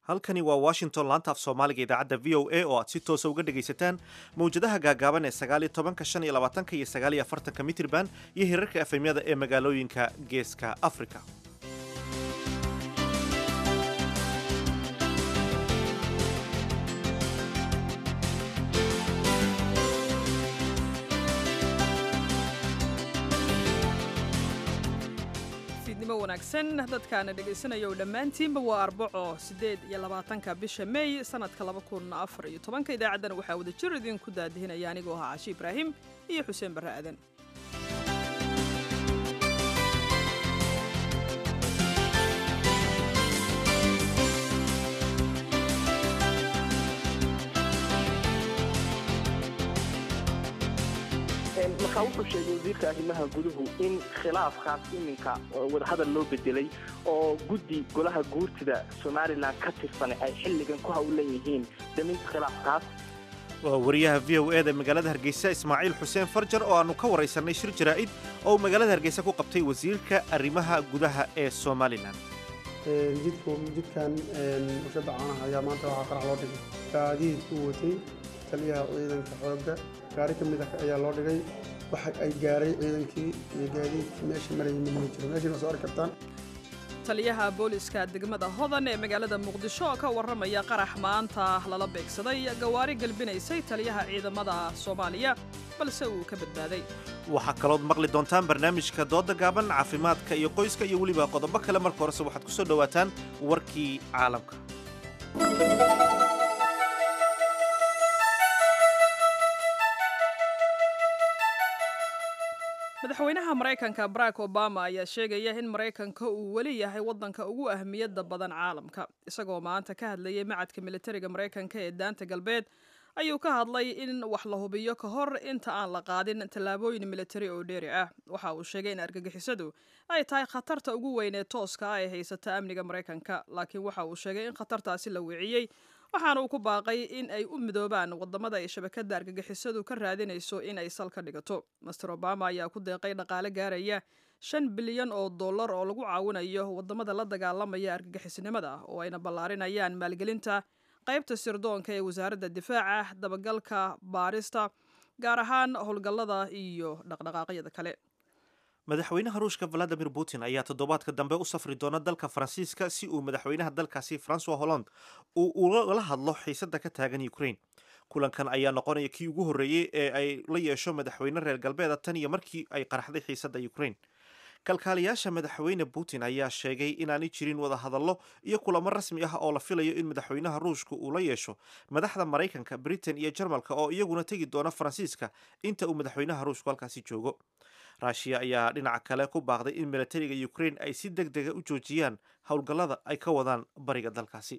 halkani waa washington laanta af soomaaliga idaacadda v o a oo aad si toosa uga dhegaysataan mawjadaha gaagaaban ee sagaaliyo tobanka shan iyo labaatanka iyo sagaaliyo afartanka mitirban iyo hirarka efemyada ee magaalooyinka geeska africa fiidnimo wanaagsan dadkaana dhegaysanaya oo dhammaantiinba waa arbaco siddeed iyo labaatanka bisha meey sanadka laba kun afar iyo tobanka idaacaddana waxaa wada jir idinku daadihinaya anigoo ahaa cashi ibraahim iyo xuseen barre aadan markaa wuxuu sheegay wasiirka arrimaha guduhu in khilaafkaas iminka wadahadal loo bedelay oo guddi golaha guurtida somalilan ka tirsan ay xilligan ku hawlan yihiin daminta khilaafkaas waa wariyaha v o eda magaalada hargeysa ismaaciil xuseen farjar oo aannu ka waraysanay shir jaraa'id oo uu magaalada hargeysa ku qabtay wasiirka arrimaha gudaha ee somalilan jidkan warshada caanaha ayaa maanta waxaa qarax loo dhigay gaadiidku watay taliyaha ciidanka xoogga gaari ka mid ah ayaa loo dhigay waxa ay gaaray ciidankii iyo gaadiidkii meesha marayay mid ma jiro meeshiina soo arki kartaan taliyaha booliska degmada hodan ee magaalada muqdisho oo ka warramaya qarax maanta lala beegsaday gawaari galbinaysay taliyaha ciidamada soomaaliya balse uu ka badbaaday waxaa kalood maqli doontaan barnaamijka dooda gaaban caafimaadka iyo qoyska iyo weliba qodobo kale marka horese waxaad ku soo dhowaataan warkii caalamka madaxweynaha maraykanka barack obama ayaa sheegaya in maraykanka uu weli yahay waddanka ugu ahmiyadda badan caalamka isagoo maanta ka hadlayay macadka militariga maraykanka ee daanta galbeed ayuu ka hadlay in wax la hubiyo ka hor inta aan la qaadin tallaabooyin militari oo dheeri ah waxa uu sheegay in argagixisadu ay tahay khatarta ugu weyn ee tooska ah ee haysata amniga maraykanka laakiin waxa uu sheegay in khatartaasi la weeciyey waxaana uu ku baaqay in ay u midoobaan wadamada ay shabakada argagixisadu ka raadinayso in ay sal ka dhigato master obama ayaa ku deeqay dhaqaale gaaraya shan bilyan oo dollar oo lagu caawinayo wadamada la dagaalamaya argagixisnimada oo ayna ballaarinayaan maalgelinta qaybta sirdoonka ee wasaaradda difaaca dabagalka baarista gaar ahaan howlgallada iyo dhaqdhaqaaqyada kale madaxweynaha ruushka valadimir putin ayaa toddobaadka dambe u safri doona dalka faransiiska si uu madaxweynaha dalkaasi francois holland uu ula hadlo xiisada ka taagan ukraine kulankan ayaa noqonaya kii ugu horreeyey ee ay la yeesho madaxweyne reer galbeeda tan iyo markii ay qaraxday xiisadda ukraine kalkaaliyaasha madaxweyne putin ayaa sheegay inaanay jirin wadahadallo iyo kulamo rasmi ah oo la filayo in madaxweynaha ruushka uu la yeesho madaxda maraykanka britain iyo jarmalka oo iyaguna tegi doona faransiiska inta uu madaxweynaha ruushku halkaasi joogo ruushiya ayaa dhinaca kale ku baaqday in milatariga ukraine ay si deg dega u joojiyaan howlgallada ay ka wadaan bariga dalkaasi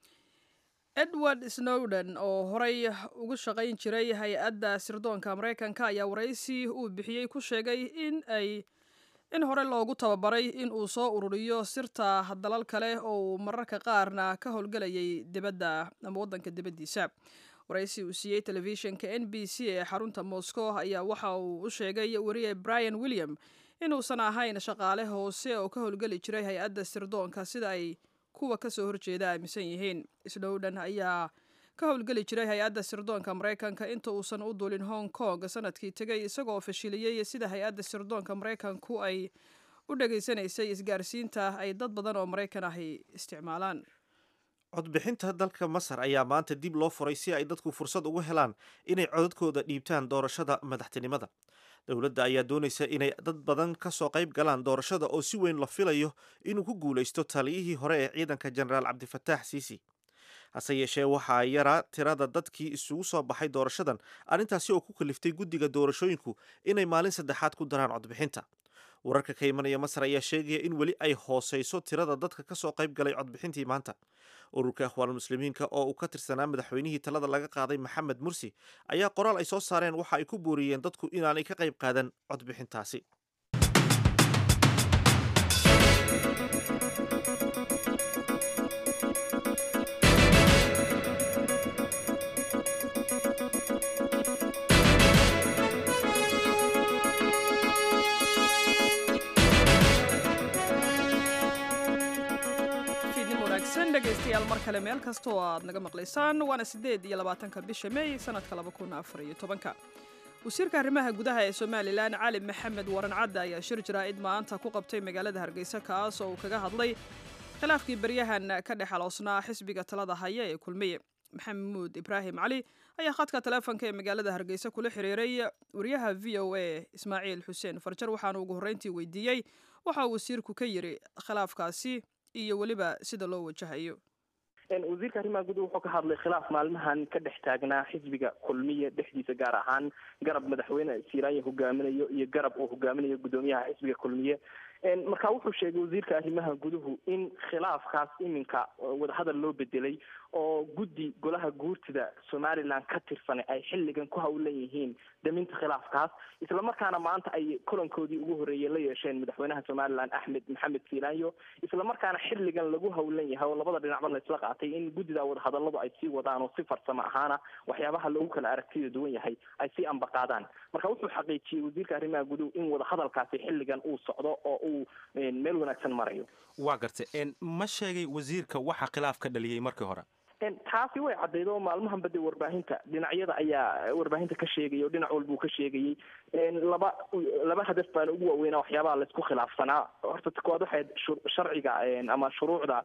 edward snowden oo horey ugu shaqayn jiray hay-adda sirdoonka maraykanka ayaa waraysi uu bixiyey ku sheegay in ay in hore loogu tababaray in uu soo ururiyo sirta dalal kale oo uu mararka qaarna ka howlgelayay dibadda ama waddanka dibaddiisa waraysi uu siiyey telefishinka n b c ee xarunta moscow ayaa waxa uu u sheegay wariye brian william inuusan ahayn shaqaale hoose oo ka howlgeli jiray hay-adda sirdoonka sida ay kuwa kasoo horjeeda aaminsan yihiin snowden ayaa ka howlgeli jiray hay-adda sirdoonka maraykanka inta uusan u duulin hong kong sanadkii tegay isagoo fashiliyey sida hay-adda sirdoonka maraykanku ay u dhegaysanaysay isgaarsiinta ay dad badan oo maraykan ahi isticmaalaan codbixinta dalka masar ayaa maanta dib loo furay si ay dadku fursad ugu helaan inay codadkooda dhiibtaan doorashada madaxtinimada dowladda ayaa doonaysa inay dad badan ka soo qayb galaan doorashada oo si weyn la filayo inuu ku guulaysto taliyihii hore ee ciidanka jenaraal cabdifataax siisi hase yeeshee waxaa yaraa tirada dadkii isugu soo baxay doorashadan arrintaasi oo ku kaliftay guddiga doorashooyinku inay maalin saddexaad ku daraan codbixinta wararka ka imanaya masar ayaa sheegaya in weli ay hooseyso tirada dadka ka soo qayb galay codbixintii maanta ururka akhwaanulmuslimiinka oo uu ka tirsanaa madaxweynihii talada laga qaaday maxamed mursi ayaa qoraal ay soo saareen waxa ay ku booriyeen dadku inaanay ka qayb qaadan codbixintaasi dhegaystayaal mar kale meel kasta oo aad naga maqlaysaan waana siddeed iyo labaatanka bisha meey sanadka laba kun afar iyo tobanka wasiirka arrimaha gudaha ee somalilan cali maxamed waran cadde ayaa shir jaraa'id maanta ku qabtay magaalada hargeysa kaas oo uu kaga hadlay khilaafkii baryahan ka dhex aloosnaa xisbiga talada haya ee kulmiye maxamuud ibraahim cali ayaa khadka taleefonka ee magaalada hargeysa kula xiriiray wariyaha v o a ismaaciil xuseen farjar waxaanu ugu horreyntii weydiiyey waxa uu wasiirku ka yiri khilaafkaasi iyo weliba sida loo wajahayo wasiirka arrimaha gudaha wuxuu ka hadlay khilaaf maalmahan ka dhex taagnaa xisbiga kulmiye dhexdiisa gaar ahaan garab madaxweyne siiraanya hogaaminayo iyo garab uu hogaaminayo guddoomiyaha xisbiga kulmiye marka wuxuu sheegay wasiirka arrimaha guduhu in khilaafkaas iminka wadahadal loo bedelay oo guddi golaha guurtida somalilan ka tirsan ay xilligan ku hawlan yihiin daminta khilaafkaas islamarkaana maanta ay kulankoodii ugu horreeyey la yeesheen madaxweynaha somalilan axmed maxamed silaanyo islamarkaana xilligan lagu hawlan yahay oo labada dhinacba laisla qaatay in guddida wadahadaladu ay sii wadaan oo si farsamo ahaana waxyaabaha lagu kala aragtida duwan yahay ay sii ambaqaadaan marka wuxuu xaqiijiyey wasiirka arrimaha guduhu in wadahadalkaasi xilligan uu socdo oo uu meel wanaagsan marayo waa gartay ma sheegay wasiirka waxa khilaaf ka dhaliyey markii hore taasi way caddayd oo maalmahanba dee warbaahinta dhinacyada ayaa warbaahinta ka sheegayay oo dhinac walbuu ka sheegayey laba laba hadaf baana ugu waaweynaa waxyaabaha laisku khilaafsanaa horta koowaad waxayd sharciga ama shuruucda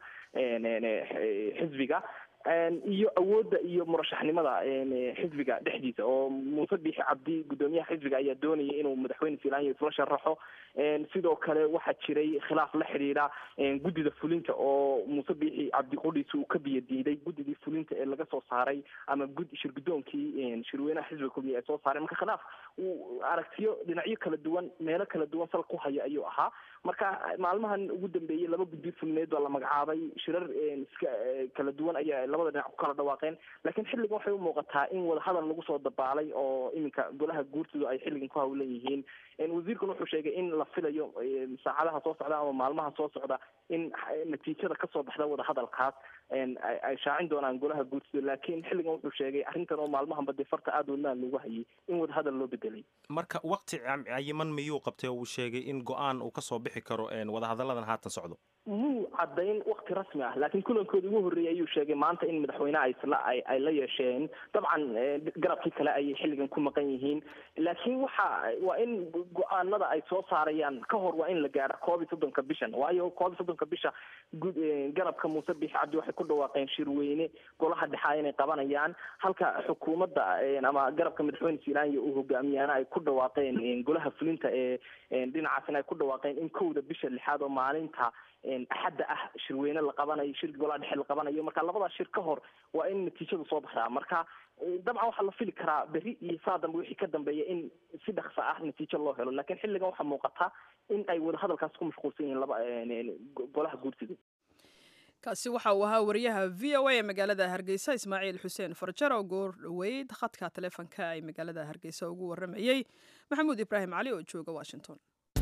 xisbiga iyo awoodda iyo murashaxnimada xisbiga dhexdiisa oo muuse biixi cabdi guddoomiyaha xisbiga ayaa doonayay inuu madaxweyne filaanya isla sharaxo sidoo kale waxaa jiray khilaaf la xidhiidha guddida fulinta oo muuse biixi cabdi qudhiisa uu ka biyo diiday guddidii fulinta ee laga soo saaray ama gud shir guddoonkii shirweynaha xisbiga kulmiya ay soo saareen marka khilaaf uu aragtiyo dhinacyo kala duwan meelo kala duwan sal ku haya ayuu ahaa marka maalmahan ugu dambeeyey laba guddi fulineed baa la magacaabay shirar iska kala duwan ayaa labada dhinac ku kala dhawaaqeen laakiin xilligan waxay u muuqataa in wadahadal lagu soo dabaalay oo iminka golaha guurtidu ay xilligan ku hawlan yihiin wasiirkuna wuxuu sheegay in la filayo saacadaha soo socda ama maalmaha soo socda in natiijada kasoo baxda wadahadalkaas ay shaacin doonaan golaha guurtida laakiin xilligan wuxuu sheegay arrintan oo maalmahanba dee farta aada wadnaan loogu hayay in wadahadal loo bedelay marka wakti cayiman miyuu qabtay oo uu sheegay in go-aan uu kasoo bixi karo wadahadalladan haatan socdo muu caddayn wakti rasmi ah laakiin kulankoodi ugu horreeyay ayuu sheegay maanta in madaxweyneha isla ay ay la yeesheen dabcan garabkii kale ayay xilligan ku maqan yihiin laakiin waxa waa in go-aanada ay soo saarayaan ka hor waa in la gaaro koob iyo soddonka bishan waayo koob iyo soddonka bisha gud garabka muuse biixi cabdi waxay ku dhawaaqeen shirweyne golaha dhexaa inay qabanayaan halka xukuumadda ama garabka madaxweyne silaanya uu hogaamiyaana ay ku dhawaaqeen golaha fulinta ee dhinacaasina ay ku dhawaaqeen in kowda bisha lixaad oo maalinta axadda ah shirweyne la qabanayo shir golaha dhexe la qabanayo marka labadaas shir ka hor waa in natiijadu soo baxdaa marka dabcan waxaa la fili karaa berri iyo saa dambe wixii ka dambeeya in si dhaksa ah natiijo loo helo laakiin xilligan waxaa muuqata in ay wadahadalkaas ku mashquulsan yihiin laba golaha guurtida kaasi waxa uu ahaa wariyaha v o a ee magaalada hargeysa ismaaciil xuseen farjar oo goor dhoweyd khadka taleefonka ay magaalada hargeysa ugu waramayey maxamuud ibraahim cali oo jooga washington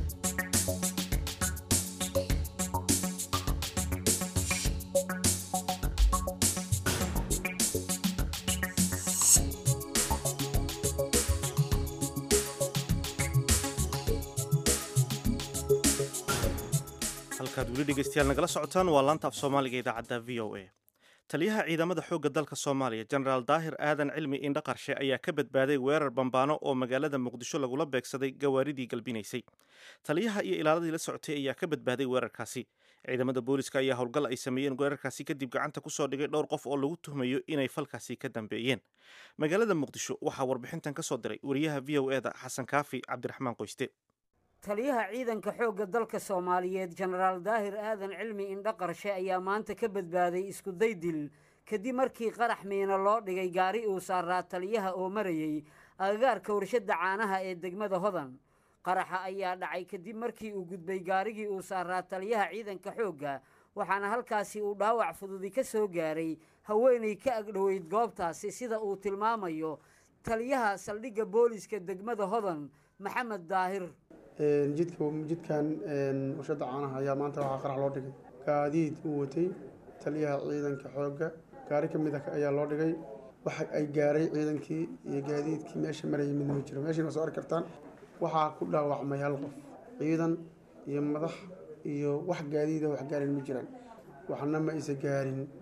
halkaad weli dhegeystayaal nagala socotaan waa laanta af soomaaliga idaacadda v o a taliyaha ciidamada xoogga dalka soomaaliya jenaraal daahir aadan cilmi indho qarshe ayaa ka badbaaday weerar bambaano oo magaalada muqdisho lagula beegsaday gawaaridii galbinaysay taliyaha iyo ilaaladii la socotay ayaa ka badbaaday weerarkaasi ciidamada booliska ayaa howlgal ay sameeyeen weerarkaasi kadib gacanta kusoo dhigay dhowr qof oo lagu tuhmayo inay falkaasi ka dambeeyeen magaalada muqdisho waxaa warbixintan ka soo diray wariyaha v o eda xasan kaafi cabdiraxmaan qoyste taliyaha ciidanka xoogga dalka soomaaliyeed jenaraal daahir aadan cilmi indho qarshe ayaa maanta ka badbaaday iskuday dil kadib markii qarax miina loo dhigay gaari uu saaraa taliyaha oo marayey agagaarka warshadda caanaha ee degmada hodan qaraxa ayaa dhacay kadib markii uu gudbay gaarigii uu saaraa taliyaha ciidanka xoogga waxaana halkaasi uu dhaawac fududi ka soo gaaray haweenay ka agdhoweyd goobtaasi sida uu tilmaamayo taliyaha saldhigga booliska degmada hodan maxamed daahir jidka jidkan warshadda caanaha ayaa maanta waxaa qarax loo dhigay gaadiid uu watay taliyaha ciidanka xoogga gaari ka mid a ayaa loo dhigay waxa ay gaaray ciidankii iyo gaadiidkii meesha marayay midna ma jiro meeshiina soo arki kartaan waxaa ku dhaawacmay hal qof ciidan iyo madax iyo wax gaadiida wax gaarin ma jiraan waxna ma aysa gaarin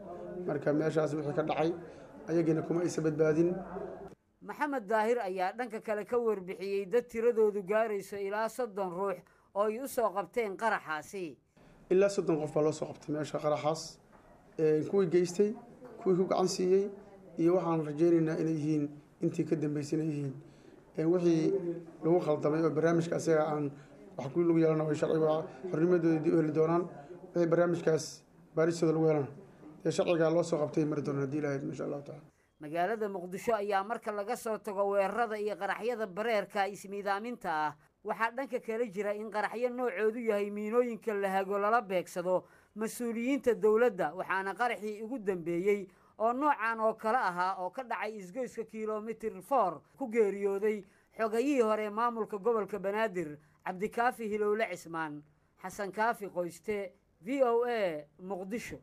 marka meeshaas wixii ka dhacay ayagiina kuma aysa badbaadin maxamed daahir ayaa dhanka kale ka warbixiyey dad tiradoodu gaarayso ilaa soddon ruux oo ay u soo qabteen qaraxaasi ilaa soddon qof baa loo soo qabtay meesha qaraxaas kuwii geystay kuwii ku gacan siiyey iyo waxaan rajaynaynaa inay yihiin intii ka dambeysay inay yihiin wixii lagu khaldamay oo barnaamijka asaga aan wax ku lagu yeelana way sharciga xornimadooda dib u heli doonaan wixii barnaamijkaas baaristooda lagu helana dee sharcigaa loo soo qabtay mari doonaan haddii ilahayd insha allahu tacala magaalada muqdisho ayaa marka laga soo tago weerarada iyo qaraxyada bareerka ismiidaaminta ah waxaa dhanka kala jira in qaraxyo noocoodu yahay miinooyinka la hago lala beegsado mas-uuliyiinta dowladda waxaana qaraxii ugu dambeeyey oo noocan oo kale ahaa oo ka dhacay isgoyska kilomitir for ku geeriyooday xogayihii hore maamulka gobolka banaadir cabdikaafi hilowle cismaan xasan kaafi qoyste v o a muqdisho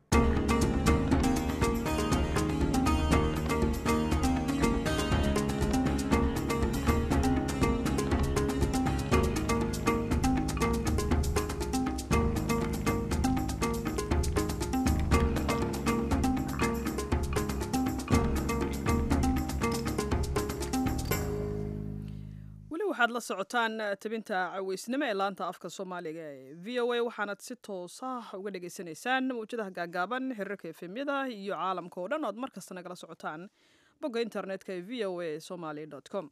waxaad la socotaan tabinta caweysnimo ee laanta afka soomaaliga ee v o a waxaanad si toosa uga dhagaysanaysaan mawjadaha gaagaaban xiriirka efemyada iyo caalamka oo dhan oad markasta nagala socotaan bogga internetka ee v o a somaly com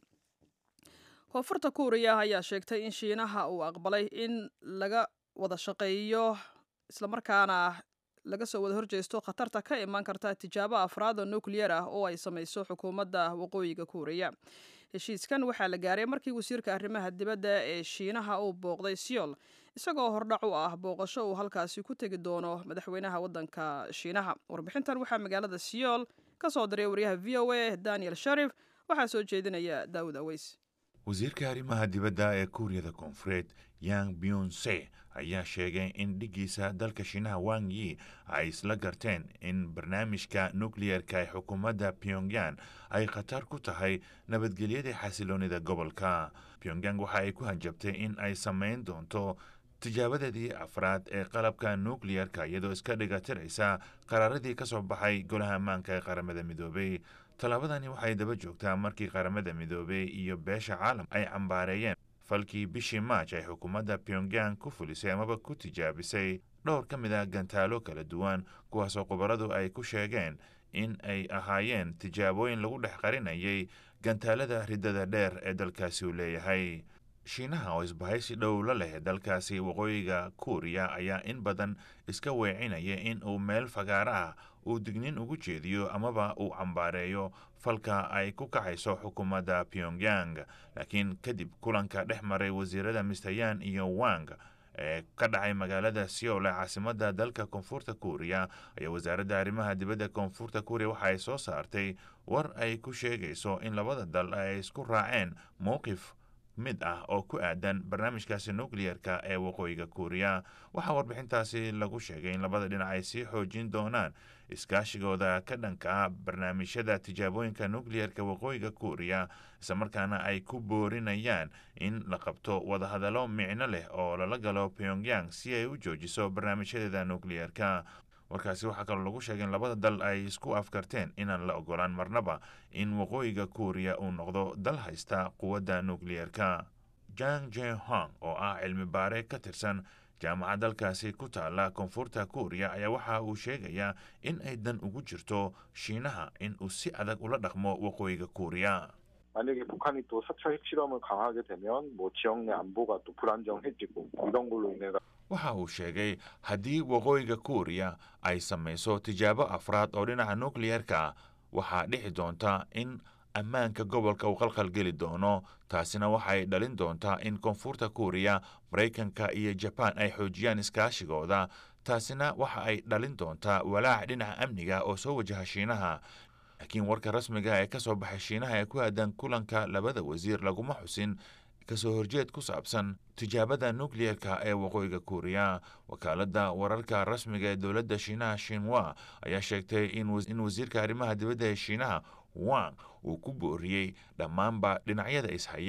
koonfurta kuuriya ayaa sheegtay in shiinaha uu aqbalay in laga wada shaqeeyo islamarkaana laga soo wada horjeesto khatarta ka imaan karta tijaabo afraad oo nukliyar ah oo ay samayso xukuumadda waqooyiga kuuriya heshiiskan waxaa la gaaray markii wasiirka arrimaha dibadda ee shiinaha uu booqday siol isagoo hordhac u ah booqasho uu halkaasi ku tegi doono madaxweynaha waddanka shiinaha warbixintan waxaa magaalada siol ka soo diray waryaha v o a daniel sharif waxaa soo jeedinaya daawud aweys wasiirka arrimaha dibadda ee kuuriyada koonfureed yang byunse ayaa sheegay in dhiggiisa dalka shiinaha wang yi ay isla garteen in barnaamijka nukliyerka ee xukuumadda pyongyang ay khatar ku tahay nabadgelyada xasiloonida gobolka pyongyang waxa ay ku hanjabtay in ay samayn doonto tijaabadeedii afraad ee qalabka nukliyerka iyadoo iska dhigatiraysa qaraaradii ka soo baxay golaha ammaanka ee qaramada midoobay tallaabadani waxay daba joogtaa markii qaramada midoobey iyo beesha caalam ay cambaareeyeen falkii bishii maaj ay xukuumadda pyongyang ku fulisay amaba ku tijaabisay dhowr ka mid a gantaalo kala duwan kuwaasoo khubaradu ay ku sheegeen in ay ahaayeen tijaabooyin lagu dhex qarinayay gantaalada riddada dheer ee dalkaasi uu leeyahay shiinaha oo isbahaysi dhow la leh dalkaasi waqooyiga kuuriya ayaa in badan iska weecinaya in uu meel fagaaro ah uu dignin ugu jeediyo amaba uu cambaareeyo falka ay ku kacayso xukuumadda pyongyang laakiin kadib kulanka dhex maray wasiirada mister yan iyo wang ee ka dhacay magaalada seoul ee caasimadda dalka koonfurta kuuriya ayaa wasaaradda arrimaha dibadda koonfurta kuuriya waxa ay soo saartay war ay ku sheegayso in labada dal ay isku raaceen mowqif mid ah oo ku aadan barnaamijkaasi nukliyerka ee waqooyiga kuuriya waxaa warbixintaasi lagu sheegay in labada dhinac ay sii xoojin doonaan iskaashigooda ka dhanka ah barnaamijyada tijaabooyinka nukliyerka waqooyiga kuuriya islamarkaana ay ku boorinayaan in la qabto wadahadallo micno leh oo lala galo pyongyang si ay u joojiso barnaamijyadeeda nukliyerka warkaasi waxaa kaloo lagu sheegay in labada dal ay isku afkarteen inaan la ogolaan marnaba in waqooyiga kuuriya uu noqdo dal haysta quwadda nukliyerka jang jehong oo ah cilmi baare ka tirsan jaamacad dalkaasi ku taala koonfurta kuuriya ayaa waxa uu sheegayaa in ay dan ugu jirto shiinaha in uu si adag ula dhaqmo waqooyiga kuuriya 만약에 북한이 또 사차 핵실험을 강하게 되면 뭐 지역 내 안보가 또 불안정해지고 이런 걸로 인해 waxa uu sheegay haddii waqooyiga kuuriya ay samayso tijaabo afraad oo dhinaca nukliyerka waxaa dhici doonta in ammaanka gobolka uu qalqalgeli doono taasina waxay dhalin doontaa in koonfurta kuuriya maraykanka iyo jabaan ay xoojiyaan iskaashigooda taasina waxa ay dhalin doontaa walaac dhinaca amniga oo soo wajaha shiinaha laakiin warka rasmiga ee ka soo baxay shiinaha ee ku aadan kulanka labada wasiir laguma xusin kasoo horjeed ku saabsan tijaabada nukliyerka ee waqooyiga kuuriya wakaaladda wararka rasmiga ee dowladda shiinaha shinwa ayaa sheegtay in wasiirka arrimaha dibadda ee shiinaha wang uu ku booriyey dhammaanba dhinacyada ishaya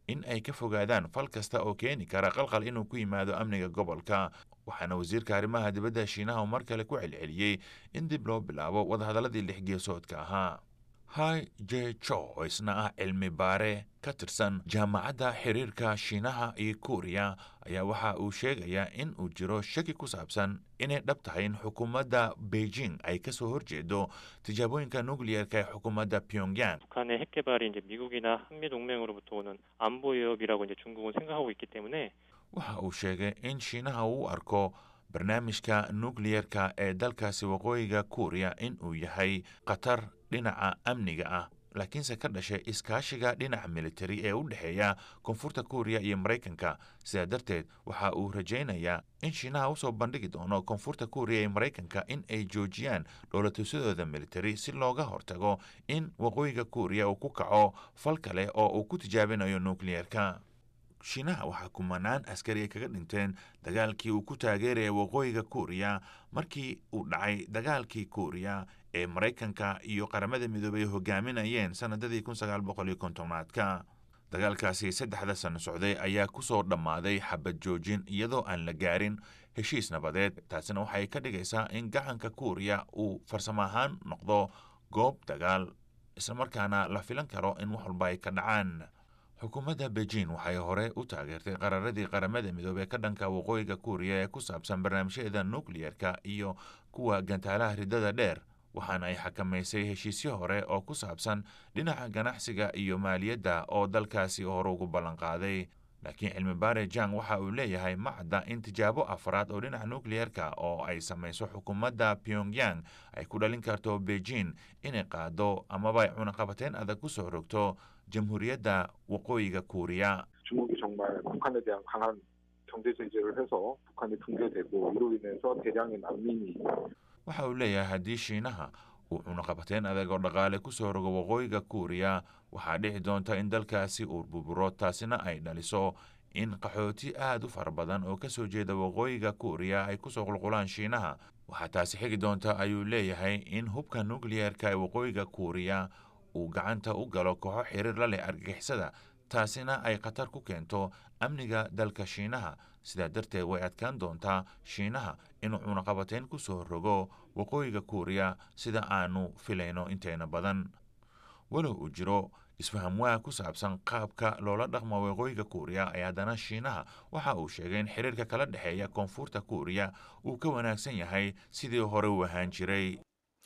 in ay ka fogaadaan fal kasta oo keeni kara qalqal inuu ku yimaado amniga gobolka waxaana wasiirka arrimaha dibadda shiinaha mar kale ku celceliyey in dib loo bilaabo wadahadalladii lix geesoodka ahaa hai je cho oo isna ah cilmi baare ka tirsan jaamacadda xiriirka shiinaha iyo kuuriya ayaa waxa uu sheegayaa in uu jiro shaki ku saabsan inay dhab tahay in xukuumadda beijing ay kasoo horjeedo tijaabooyinka nucleerka ee xukuumadda pyongyang 북한의 핵 개발이 이제 미국이나 한미 동맹으로부터 오는 안보 위협이라고 이제 중국은 생각하고 있기 때문에 waxa uu sheegay in shiinaha uu arko barnaamijka nucleerka ee dalkaasi waqooyiga kuuriya in uu yahay khatar dhinaca amniga ah laakiinse ka dhashay iskaashiga dhinaca militari ee u dhexeeya koonfurta kuuriya iyo maraykanka sidaa darteed waxa uu rajaynayaa in shiinaha usoo bandhigi doono koonfurta kuuriya iyo maraykanka in ay joojiyaan dhowlatusadooda militari si looga hortago in waqooyiga kuuriya uu ku kaco fal kale oo uu ku tijaabinayo nucleerka shiinaha waxaa kumanaan askari ay kaga dhinteen dagaalkii uu ku taageeraya waqooyiga kuuriya markii uu dhacay dagaalkii kuuriya ee maraykanka iyo qaramada midoobay hogaaminayeen sanadadii kun sagaal boqol iyo kontonaadka dagaalkaasi saddexda sano socday ayaa kusoo dhammaaday xabad joojin iyadoo aan la gaarin heshiis nabadeed taasina waxay ka dhigaysaa in gacanka kuuriya uu farsamo ahaan noqdo goob dagaal islamarkaana la filan karo in wax walba ay ka dhacaan xukuumadda beijing waxay hore u taageertay qararadii qaramada midoobey ka dhanka waqooyiga kuuriya ee ku saabsan barnaamijyada nucleerka iyo kuwa gantaalaha ridada dheer waxaana ay xakamaysay heshiisyo hore oo ku saabsan dhinaca ganacsiga iyo maaliyadda oo dalkaasi hore ugu ballanqaaday laakiin cilmi baare jang waxa uu leeyahay ma cadda in tijaabo afraad oo dhinaca nucleerka oo ay samayso xukuumadda pyongyang ay ku dhalin karto beijing inay qaado amaba ay cunaqabateyn adag ku soo rogto jamhuuriyadda waqooyiga kuuriya 중국이 정말 북한에 대한 강한 경제 제재를 해서 북한이 붕괴되고 이로 인해서 대량의 난민이 waxa uu leeyahay haddii shiinaha uu cunaqabateyn adag oo dhaqaale ku soo rogo waqooyiga kuuriya waxaa dhici doonta in dalkaasi uu burburo taasina ay dhaliso in qaxooti aad u fara badan oo kasoo jeeda waqooyiga kuuriya ay kusoo qulqulaan shiinaha waxaa taasi xigi doonta ayuu leeyahay in hubka nucleerka ee waqooyiga kuuriya uu gacanta u galo kooxo xiriir la leh argagixisada taasina ay khatar ku keento amniga dalka shiinaha sidaa darteed way adkaan doontaa shiinaha inuu cunaqabateyn ku soo rogo waqooyiga kuuriya sida aanu filayno inteena badan walow uu jiro isfahamwaa ku saabsan qaabka loola dhaqmo waqooyiga kuuriya ee haddana shiinaha waxa uu sheegay in xiriirka kala dhexeeya koonfurta kuuriya uu ka wanaagsan yahay sidii hore u ahaan jiray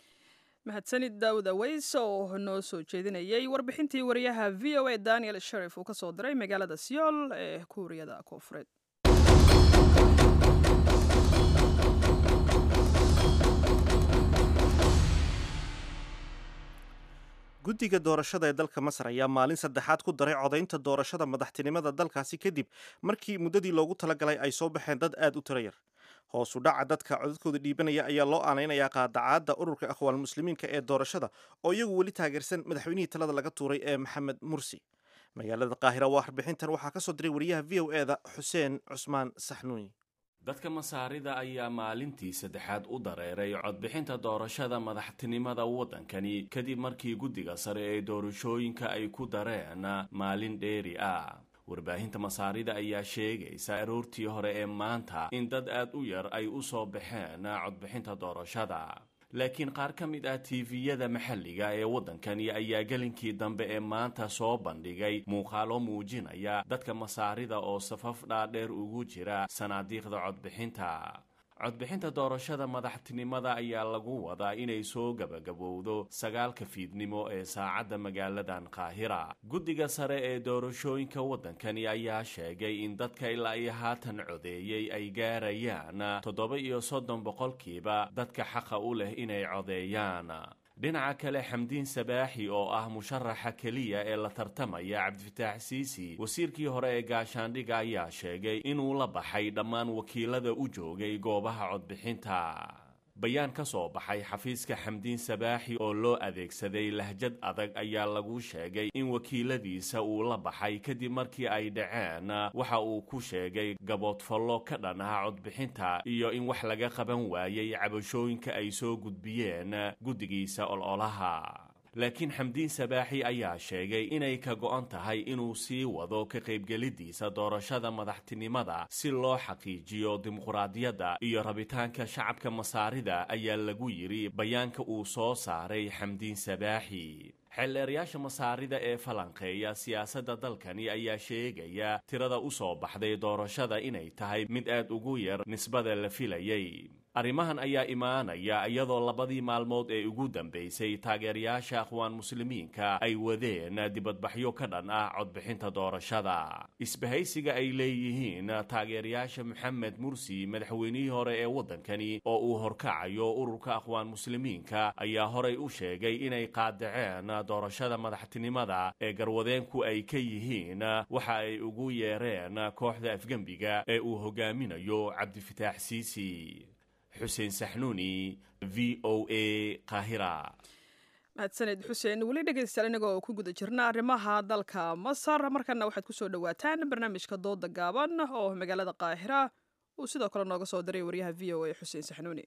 mahadsanid daawud aweys oo noo soo jeedinayay warbixintii wariyaha v o a daniel sharif uu ka soo diray magaalada siyool ee kuuriyada koonfureed guddiga doorashada ee dalka masar ayaa maalin saddexaad ku daray codaynta doorashada madaxtinimada dalkaasi kadib markii muddadii loogu talagalay ay soo baxeen dad aad u tiro yar hoosu dhaca dadka codadkooda dhiibanaya ayaa loo aanaynayaa qaadacaadda ururka akhwaan muslimiinka ee doorashada oo iyagu weli taageersan madaxweynihii talada laga tuuray ee maxamed mursi magaalada qaahira waa warbixintan waxaa ka soo diray wariyaha v o eda xuseen cusmaan saxnuuni dadka masaarida ayaa maalintii saddexaad u dareeray codbixinta doorashada madaxtinimada waddankani kadib markii guddiga sare ee doorashooyinka ay ku dareen maalin dheeri ah warbaahinta masaarida ayaa sheegaysa aroortii hore ee maanta in dad aad u yar ay u soo baxeen codbixinta doorashada laakiin qaar ka mid ah tiifiyada maxalliga ee waddankani ayaa gelinkii dambe ee maanta soo bandhigay muuqaalo muujinaya dadka masaarida oo safaf dhaadheer ugu jira sanaadiiqda codbixinta codbixinta doorashada madaxtinimada ayaa lagu wadaa inay soo gabagabowdo sagaalka fiidnimo ee saacadda magaaladan qaahira guddiga sare ee doorashooyinka waddankani ayaa sheegay in dadka ilaa iyo haatan codeeyey ay gaarayaan toddoba iyo soddon boqolkiiba dadka xaqa u leh inay codeeyaan dhinaca kale xamdiin sabaaxi oo ah musharaxa keliya ee la tartamaya cabdifataax siisi wasiirkii hore ee gaashaandhiga ayaa sheegay inuu la baxay dhammaan wakiilada u joogay goobaha codbixinta bayaan ka soo baxay xafiiska xamdiin sabaaxi oo loo adeegsaday lahjad adag ayaa lagu sheegay in wakiiladiisa uu la baxay kadib markii ay dhaceen waxa uu ku sheegay gaboodfallo ka dhan ah codbixinta iyo in wax laga qaban waayey cabashooyinka ay soo gudbiyeen guddigiisa ololaha laakiin xamdiin sabaaxi ayaa sheegay inay ka go'an tahay inuu sii wado ka qaybgelidiisa doorashada madaxtinimada si loo xaqiijiyo dimuqraadiyadda iyo rabitaanka shacabka masaarida ayaa lagu yidhi bayaanka uu soo saaray xamdiin sabaaxi xeelleerayaasha masaarida ee falanqeeya siyaasadda dalkani ayaa sheegaya tirada u soo baxday doorashada inay tahay mid aad ugu yar nisbada la filayay arrimahan ayaa imaanaya iyadoo labadii maalmood ee ugu dambaysay taageerayaasha akhwaan muslimiinka ay wadeen dibadbaxyo ka dhan ah codbixinta doorashada isbahaysiga ay leeyihiin taageerayaasha maxamed mursi madaxweynihii hore ee waddankani oo uu horkacayo ururka akhwaan muslimiinka ayaa horay u sheegay inay qaadaceen doorashada madaxtinimada ee garwadeenku ay ka yihiin waxa ay ugu yeereen kooxda afgembiga ee uu hogaaminayo cabdifitaax siisi xuseen saxnuuni v o a qaahira mahadsaned xuseen weli dhegaystayaal inaga oo ku guda jirna arrimaha dalka masar markana waxaad kusoo dhowaataan barnaamijka dooda gaaban oo magaalada qaahira uu sidoo kale nooga soo diray waryaha v o a xuseen saxnuuni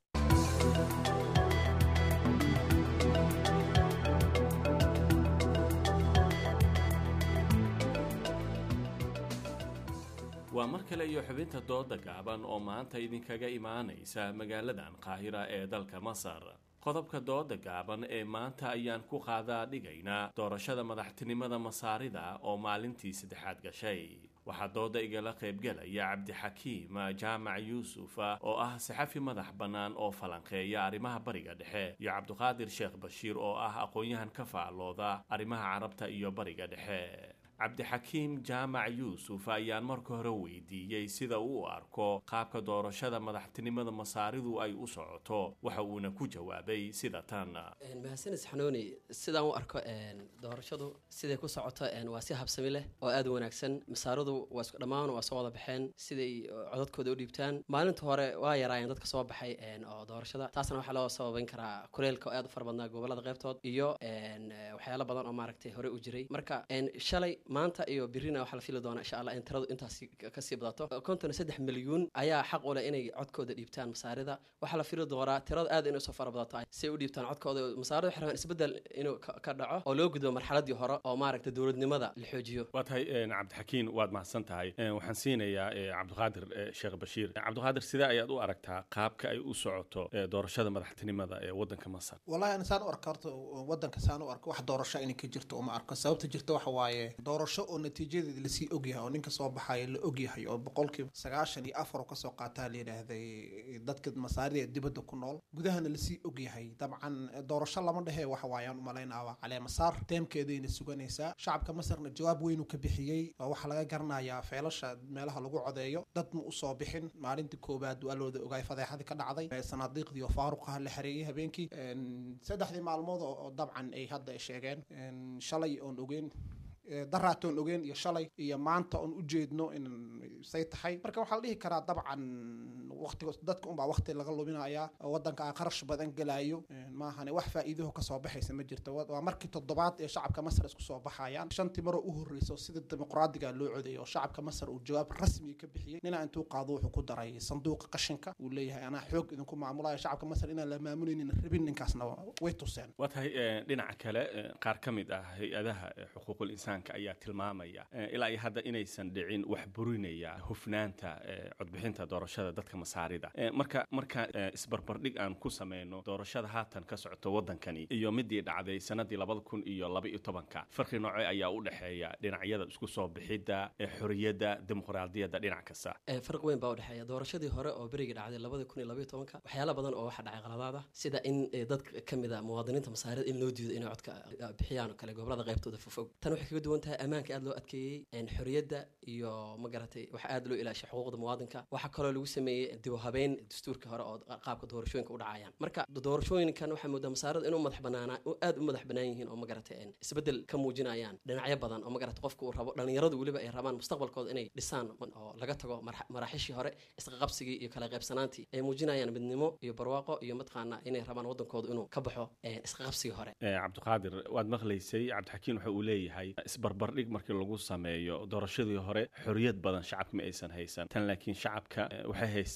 waa mar kale iyo xubinta dooda gaaban oo maanta idinkaga imaanaysa magaaladan qaahira ee dalka masar qodobka dooda gaaban ee maanta ayaan ku qaadaa dhigaynaa doorashada madaxtinimada masaarida oo maalintii saddexaad gashay waxaa dooda igala qaybgelaya cabdixakiim jaamac yuusuf oo ah saxafi madax bannaan oo falanqeeya arrimaha bariga dhexe iyo cabdiqaadir sheekh bashiir oo ah aqoon-yahan ka faallooda arrimaha carabta iyo bariga dhexe cabdixakiim jaamac yuusuf ayaan marka hore weydiiyey sida uu u arko qaabka doorashada madaxtinimada masaaridu ay u socoto waxa uuna ku jawaabay sida tan mahadsanid xanuuni sidaan u arko doorashadu siday ku socoto waa si habsami leh oo aad u wanaagsan masaaridu waa isku dhammaan waa soo wada baxeen siday codadkooda u dhiibtaan maalinta hore waa yaraayeen dadka soo baxay oo doorashada taasna waxaa loo sababayn karaa kuleelka oo aad u fara badnaa gobolada qaybtood iyo waxyaalo badan oo maaragtay hore u jiray marka shalay maanta iyo birina waxaa la fili doonaa insha allah in tiradu intaas kasii badato konton iyo saddex milyuun ayaa xaq u leh inay codkooda dhiibtaan masaarida waxaa la fili doonaa tirada aad inay soo fara badato si ay u dhiibtaan codkooda masaarida waxay rabaan isbeddel inuu ka dhaco oo loo gudbo marxaladii hore oo maaragta dowladnimada la xoojiyo waa tahay cabdixakiin waad mahadsan tahay waxaan siinayaa cabdiqaadir sheekh bashiir cabdiqaadir sidee ayaad u aragtaa qaabka ay u socoto doorashada madaxtinimada ee wadanka masar wallahi ana saan u arka horta wadanka saan u arko wax doorasho inay ka jirto uma arko sababta jirta waxa waaye doorasho oo natiijadeeda lasii ogyahay oo ninka soo baxaya la ogyahay oo boqolkiiba sagaashan iyo afar oo kasoo qaataa la yidhaahday dadka masaarida ee dibadda ku nool gudahana lasii ogyahay dabcan doorasho lama dhehe waxa waayaan umalaynaa waa calee masaar teemkeedayna suganaysaa shacabka masarna jawaab weynuu ka bixiyey oo waxaa laga garanayaa feelasha meelaha lagu codeeyo dad ma usoo bixin maalintii koowaad waa looda ogaay fadeexadii ka dhacday sanaadiiqdii oo faaruqaha la xareeyey habeenkii saddexdii maalmood oo dabcan ay hadda sheegeen shalay oon ogeyn daraatoon ogeen iyo shalay iyo maanta oon ujeedno in say tahay marka waxaa la dhihi karaa dabcan waqtiga dadka unbaa waqti laga luminayaa wadanka aan qarash badan gelayo maahane wax faa'iidaho kasoo baxaysa ma jirto waa markii toddobaad ee shacabka masar isku soo baxayaan shantii maroo u horreyso sida dimuqraadiga loo codeeyo oo shacabka masar uu jawaab rasmi ka bixiyey ninaa intuu qaado wuxuu ku daray sanduuqa qashinka uu leeyahay anaa xoog idinku maamulayo shacabka masar inaan la maamulaynin rabin ninkaasna way tuseen waa tahay dhinaca kale qaar ka mid ah hay-adaha xuquuqul insaan ayaa tilmaamaya ilaa iyo hadda inaysan dhicin wax burinaya hufnaanta codbixinta doorashada dadka masaarida marka marka isbarbardhig aan ku sameyno doorashada haatan ka socoto wadankani iyo midii dhacday sanadii labada kun iyo laba iyo tobanka farqi nooce ayaa u dhexeeya dhinacyada isku soo bixidda xorriyadda dimuqraadiyadda dhinac kasta farq weyn baa udhexeeya doorashadii hore oo berigii dhacday labada kun iyo labaiyo tobanka waxyaala badan oo waxa dhacay qaladaada sida in dad ka mid a muwaadiniinta masaarida in loo diido inay codka bixiyaan oo kale gobolada qaybtooda fofog tan waxay kaga duwan tahay ammaanka aad loo adkeeyey xorriyadda iyo ma garatay waxaa aad loo ilaashay xuquuqda muwaadinka waxaa kaloo lagu sameeyey dib u habeyn dastuurkii hore oo qaabka doorashooyinka u dhacayaan marka doorashooyinkan waxaa moodaa masaarada inuu madax banaanaa aad u madax banaan yihiin oo ma garatay isbeddel ka muujinayaan dhinacyo badan oo ma garatay qofka uu rabo dhallinyaradu weliba ay rabaan mustaqbalkooda inay dhisaan oo laga tago maraaxiishii hore isqaqabsigii iyo kala qaybsanaantii ay muujinayaan midnimo iyo barwaaqo iyo mataqaana inay rabaan wadankooda inuu ka baxo isqaqabsigii hore cabdiqaadir waad maqlaysay cabdixakiin waxa uu leeyahay isbarbardhig markii lagu sameeyo doorashadii hore xorriyad badan shacabka ma aysan haysan tan laakiin shacabka waxay haystaan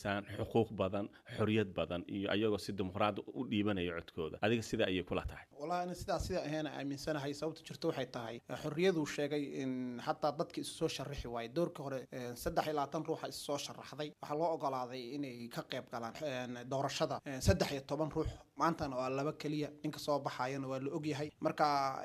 haystaan xuquuq badan xoriyad badan iyo ayagoo si dimuqraadi u dhiibanaya codkooda adiga sida ayay kula tahay wallahi ana sidaas sida ahaana aaminsanahay sababta jirto waxay tahay xorriyaduu sheegay in xataa dadka isu soo sharaxi waaye doorka hore eh, saddex iyo labaatan ruuxa isu soo sharaxday waxaa loo ogolaaday inay ka qayb galaan eh, doorashada Eh, saddex iyo toban ruux maantana waa laba keliya ninka soo baxayana waa la ogyahay marka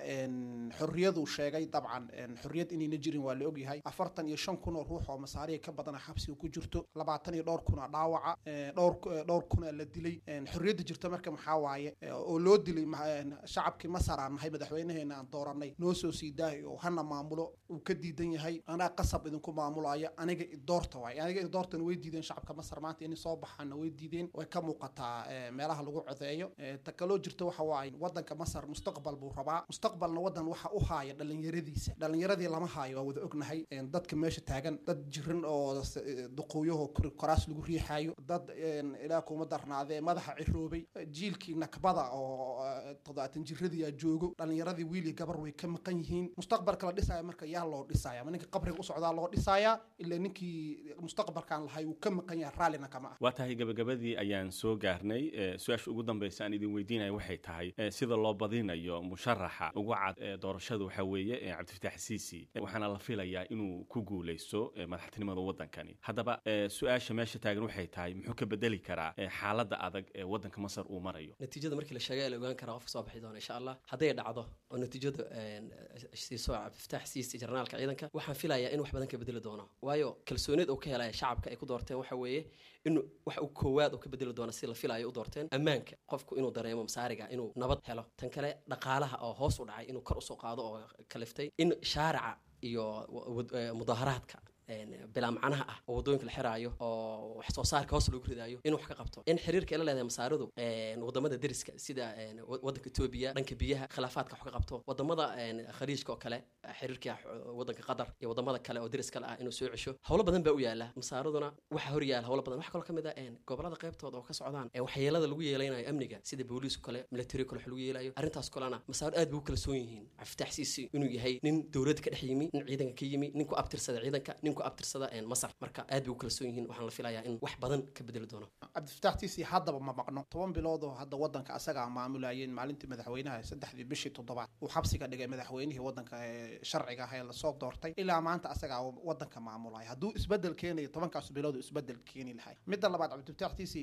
en, xorriyaduu sheegay dabcan en, xorriyad inayna jirin waa la ogyahay afartan iyo shan kun oo ruux oo masaariya ka badana xabsiga ku jirto labaatan iyo dhowr kun oo dhaawaca eh, dhowr eh, dhowr kun oo la dilay En, xorriyadda jirta marka maxaa waaye eh, oo loo dilay ma- en, shacabkii masar aan nahay madaxweynaheena aan dooranay noo soo sii daahay oo hana maamulo uu ka diidan yahay anaa qasab idinku maamulaya aniga idoorta waay aniga idoortana way diideen shacabka masar maanta inay soo baxaana way diideen way ka muuqataa eh, meelaha lagu codeeyo Eh, ta kaloo jirta waxa waaye wadanka masar mustaqbal buu rabaa mustaqbalna wadan waxa u haaya dhalinyaradiisa dhalinyaradii lama haayo waa wada ognahay En, dadka meesha taagan dad jiran oo s- eh, duqooyaho kor- koraas lagu riixaayo dad en, ilaah kuma darnaadee madaxa ciroobay Eh, jiilkii nakbada oo eh, toddobaatan jiradiyaa joogo dhalinyaradii wiil iyo gabar way ka maqan yihiin mustaqbalka la dhisaya marka yaa loo dhisaya ma ninka qabriga u socdaa loo dhisayaa ilaa ninkii mustaqbalkan lahay uu ka maqan yahay raallina kama ah waa tahay gabagabadii ayaan soo gaarnay Eh, su-aasha ugu dambeysa aan idin weydiinaya waxay tahay eh, sida loo badinayo musharaxa ugu cad ee doorashada waxaa weeye eh, cabdifitaax siisi Eh, waxaana la filayaa inuu ku guuleysto eh, madaxtinimada wadankani haddaba eh, su-aasha meesha taagan waxay tahay muxuu ka bedeli karaa eh, xaaladda adag ee wadanka masar uu marayo natiijada markii la sheegay la ogaan karaa qofka soo bixi doona insha allah hadday dhacdo oo natiijadu een, siiso cabdifitaax siisi jarnaalka ciidanka waxaan filayaa in wax badan ka bedeli doono waayo kalsoonida uu ka helaya shacabka ay ku doorteen waxa weeye in wax uu koowaad uu ka bedeli doono si la filayo u doorteen ammaanka qofku inuu dareemo masaariga inuu nabad helo tan kale dhaqaalaha oo hoos u dhacay inuu kor usoo qaado oo kaliftay in shaarica iyo wa- wad- eh, mudaharaadka een, bilaa macnaha ah oo wadooyinka la xiraayo oo wax soo saarka hoos loogu ridaayo in wax ka qabto in xiriirka ay la leedahay masaaridu een, wadamada deriska sida een, wa- wadanka etoobiya dhanka biyaha khilaafaadka wax ka qabto wadamada een, khaliijka oo kale xiriirka x- wadanka qatar iyo wadamada kale oo deris kale ah inuu soo cesho howlo badan baa u yaala masaariduna waxa hor yaala howlo badan wax kaloo kamid ah een, gobolada qaybtooda oo ka socdaan ee waxyeelada lagu yeelanayo amniga sida booliis kale military kale wax lagu yeelayo arrintaas kalena masaarid aad bay u kala soon yihiin cabdifitaax siisi inuu yahay nin dowladda ka dhex yimi nin ciidanka ka yimi nin ku abtirsada ciidanka nin ku abtirsada een, masar marka aad bay u kala soon yihiin waxaan la filayaa in wax badan ka bedeli doono cabdifitaax tiisi haddaba ma maqno toban bilood oo hadda wadanka asagaa maamulayeen maalintii madaxweynaha saddexdii bishii toddobaad uu xabsiga dhigay madaxweynihii wadanka ee sharciga ah ee lasoo doortay ilaa maanta asagaa wadanka maamulaya hadduu isbedel keenayo tobankaas bilood uu isbedel keeni lahay midda labaad cabdifitaax tiisi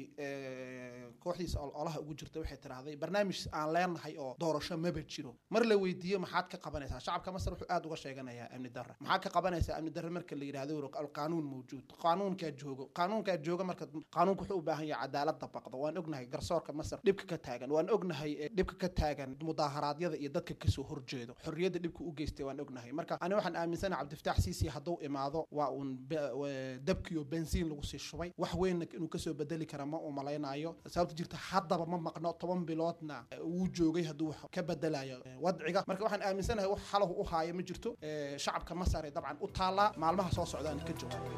ee, kooxdiisa ol- olaha ugu jirta waxay tidhaahday barnaamij aan leenahay oo doorasho maba jiro mar la weydiiyo maxaad ka qabanaysaa shacabka masar wuxuu aad uga sheeganayaa amni darra maxaa ka qabanaysaa amni darra marka la yidhahdo wuro alqaanuun mawjuud qaanuunkaa joogo qaanuunkaa jooga marka qaanuunku wuxuu u baahan yahay cadaalad dabaqdo waan ognahay garsoorka masar dhibka ka taagan waan ognahay eh, dhibka ka taagan mudaharaadyada iyo dadka kasoo horjeedo xorriyadda dhibka u geystay waan ognahay marka ani waxaan aaminsanahay cabdifitaax siisi hadduu imaado waa uun be- wa- dabkiyo bensiin lagu sii shubay wax weynna inuu kasoo bedeli kara ma uu malaynayo sababta jirta haddaba ma maqno toban biloodna eh, wuu joogay hadduu wax ka bedelayo eh, wadciga marka waxaan aaminsanahay wax xalahu u haaya ma jirto Eh, shacabka masar ee dabcan u taallaa maalmaha soo socdaan ka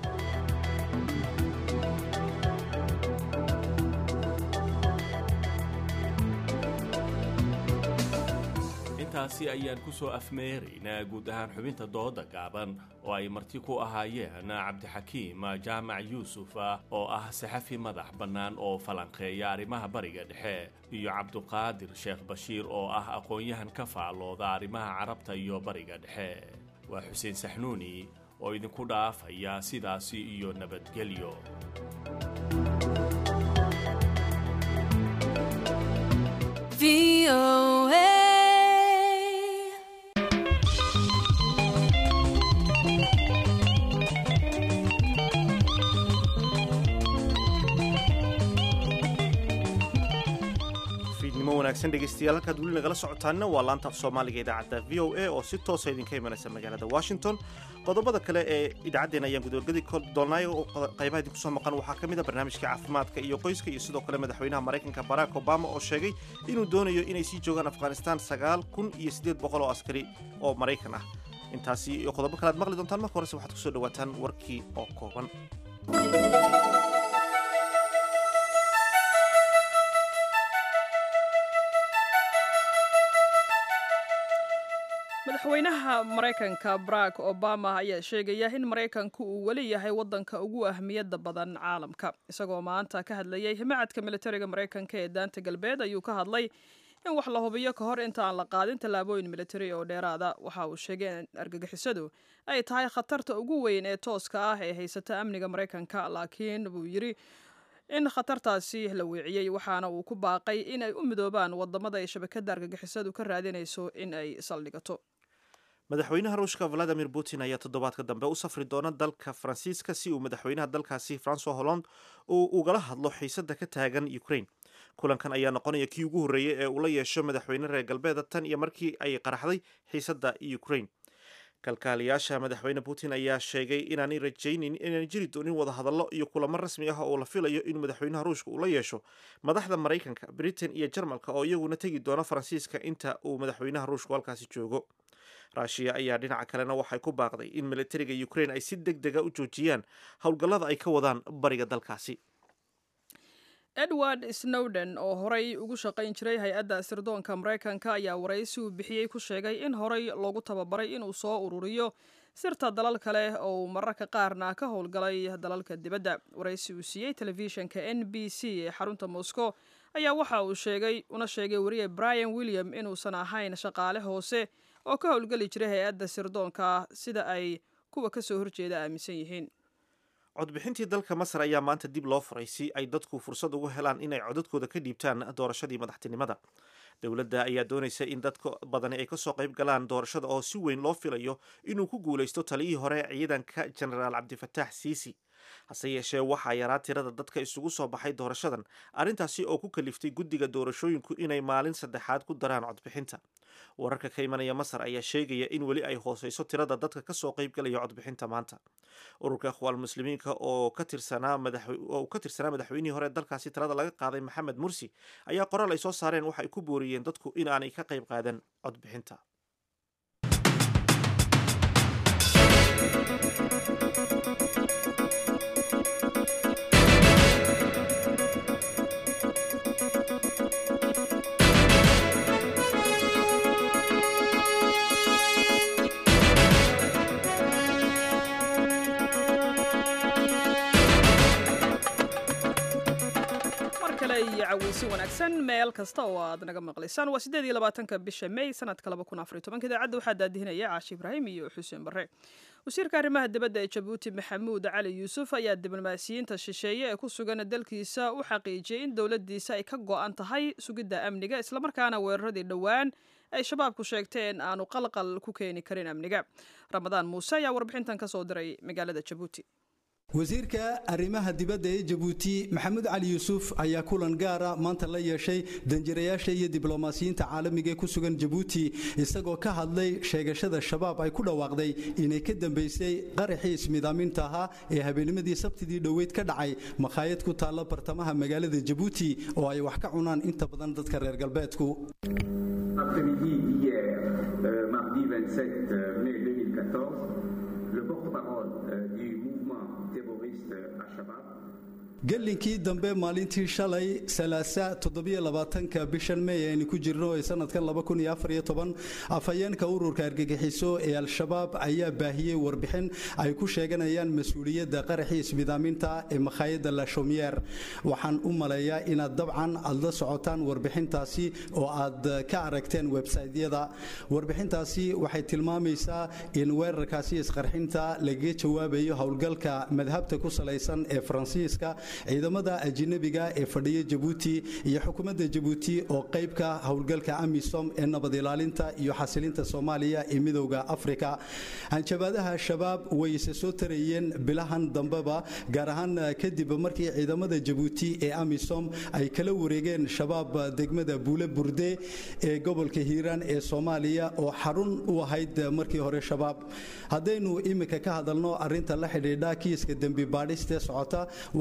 jawaab intaasi ayaan ku soo afmeeraynaa guud ahaan xubinta dooda gaaban oo ay marti ku ahaayeen cabdixakiim jaamac yuusuf oo ah saxafi madax bannaan oo falanqeeya arrimaha bariga dhexe iyo cabduqaadir sheekh bashiir oo ah aqoon-yahan ka faallooda arrimaha carabta iyo bariga dhexe waa xuseen saxnuuni oo idinku dhaafaya sidaasi iyo nabadgelyo fiidnimo wanaagsan dhegaystayaal halkaad weli nagala socotaanna waa laanta af soomaaliga idaacadda v o a oo si toosa idinka imanaysa magaalada washington qodobada kale ee idaacaddeen ayaan gudogadi doonay oo qaybaha idinku soo maqan waxaa ka mid a barnaamijka caafimaadka iyo qoyska iyo sidoo kale madaxweynaha maraykanka barack obama oo sheegay inuu doonayo inay sii joogaan afghanistan sagaal kun iyo siddeed boqol oo askari oo maraykan ah intaasi iyo qodobo kale aad maqli doontaan marka horese waxaad kusoo dhawaataan warkii oo kooban madaxweynaha maraykanka barack obama ayaa sheegaya in maraykanku uu weli yahay wadanka ugu ahmiyadda badan caalamka isagoo maanta ka hadlayay himacadka militariga maraykanka ee daanta galbeed ayuu ka hadlay in wax la hubiyo ka hor inta aan la qaadin tallaabooyin militari oo dheeraada waxa uu sheegay in argagixisadu ay tahay khatarta ugu weyn ee tooska ah ee haysata amniga maraykanka laakiin buu yidhi in khatartaasi la weeciyey waxaana uu ku baaqay in ay u midoobaan wadamada ay shabakada argagixisadu ka raadinayso in ay saldhigato madaxweynaha ruushka valadimir putin ayaa toddobaadka dambe u safri doona dalka faransiiska si uu madaxweynaha dalkaasi francois holland uu ugala hadlo xiisada ka taagan ukraine kulankan ayaa noqonaya kii ugu horreeyey ee uu la yeesho madaxweyne reer galbeeda tan iyo markii ay qaraxday xiisada ukraine kalkaaliyaasha madaxweyne putin ayaa sheegay inaanay rajaynin inaan jiri doonin wadahadallo iyo kulamo rasmi ah oo la filayo in madaxweynaha ruushka uu la yeesho madaxda maraykanka britain iyo jarmalka oo iyaguna tegi doona faransiiska inta uu madaxweynaha ruushku halkaasi joogo raashiya ayaa dhinaca kalena waxay ku baaqday in militariga ukraine ay si deg dega u joojiyaan howlgallada ay ka wadaan bariga dalkaasi edward snowden oo horey ugu shaqayn jiray hay-adda sirdoonka maraykanka ayaa waraysi uu bixiyey ku sheegay in horey loogu tababaray inuu soo ururiyo sirta dalal kale oo uu mararka qaarna ka howlgalay dalalka dibadda waraysi uu siiyey telefishinka n b c ee xarunta moscow ayaa waxa uu sheegay una sheegay wariye brian william inuusan ahayn shaqaale hoose oo ka howlgeli jiray hay-adda sirdoonka sida ay kuwa kasoo horjeeda aaminsan yihiin codbixintii dalka masar ayaa maanta dib loo furay si ay dadku fursad ugu helaan inay codadkooda ka dhiibtaan doorashadii madaxtinimada dowladda ayaa doonaysa in dadka badani ay kasoo qayb galaan doorashada oo si weyn loo filayo inuu ku guulaysto taliyihii hore ciidanka genaraal cabdifataax siisi hase yeeshee waxaa yaraa tirada dadka isugu soo baxay doorashadan arrintaasi oo ku kaliftay guddiga doorashooyinku inay maalin saddexaad ku daraan codbixinta wararka ka imanaya masar ayaa sheegaya in weli ay hooseyso tirada dadka kasoo qaybgalaya codbixinta maanta ururka ikhwaan muslimiinka oo ka tirsanaa oo ka tirsanaa madaxweynihii hore dalkaasi talada laga qaaday maxamed mursi ayaa qoraal ay soo saareen waxa ay ku booriyeen dadku in aanay ka qayb qaadan codbixinta iyo caweysi wanaagsan meel kasta oo aad naga maqlaysaan waa siddeed iyo labaatanka bisha may sanadka laba kun afariy tobanka idaacadda waxaa daadihinaya caashi ibraahim iyo xuseen barre wasiirka arrimaha dibadda ee jabuuti maxamuud cali yuusuf ayaa diblomaasiyiinta shisheeye ee ku sugan dalkiisa u xaqiijiyey in dowladdiisa ay ka go-an tahay sugidda amniga islamarkaana weeraradii dhowaan ay shabaabku sheegteen aanu qalqal ku keeni karin amniga ramadaan muuse ayaa warbixintan ka soo diray magaalada jabuuti wasiirka arrimaha dibadda ee jabuuti maxamuud cali yuusuf ayaa kulan gaara maanta la yeeshay danjirayaasha iyo diblomaasiyiinta caalamiga ee ku sugan jabuuti isagoo ka hadlay sheegashada shabaab ay ku dhawaaqday inay ka dambaysay qaraxii ismidaaminta ahaa ee habeenimadii sabtidii dhoweyd ka dhacay makhaayad ku taalla bartamaha magaalada jabuuti oo ay wax ka cunaan inta badan dadka reer galbeedku gelinkii dambe maalintii shalay salaasa toddobiyolabaatanka bishan mey aynu ku jirno ee sanadkan laba kun iyo afar iyo toban afhayeenka ururka argagixiso ee al-shabaab ayaa baahiyey warbixin ay ku sheeganayaan mas-uuliyadda qaraxii ismidaaminta ee makhaayadda lashomiyer waxaan u maleeyaa inaad dabcan aad la socotaan warbixintaasi oo aad ka aragteen websaytyada warbixintaasi waxay tilmaamaysaa in weerarkaasi isqarxinta lagaga jawaabayo howlgalka madhabta ku salaysan ee faransiiska ciidamada ajinabiga ee fadhiya jabuuti iyo xukuumadda jabuuti oo qaybka howlgalka amisom ee nabad ilaalinta iyo xasilinta soomaaliya ee midowda afrika hanjabaadaha shabaab way isa soo tarayeen bilahan dambeba gaar ahaan kadib markii ciidamada jabuuti ee amisom ay kala wareegeen shabaab degmada buule burde ee gobolka hiiraan ee soomaaliya oo xarun u ahayd markii hore shabaab haddaynu iminka ka hadalno arinta la xidhiidha kiiska dembi baadhistee socota waxaan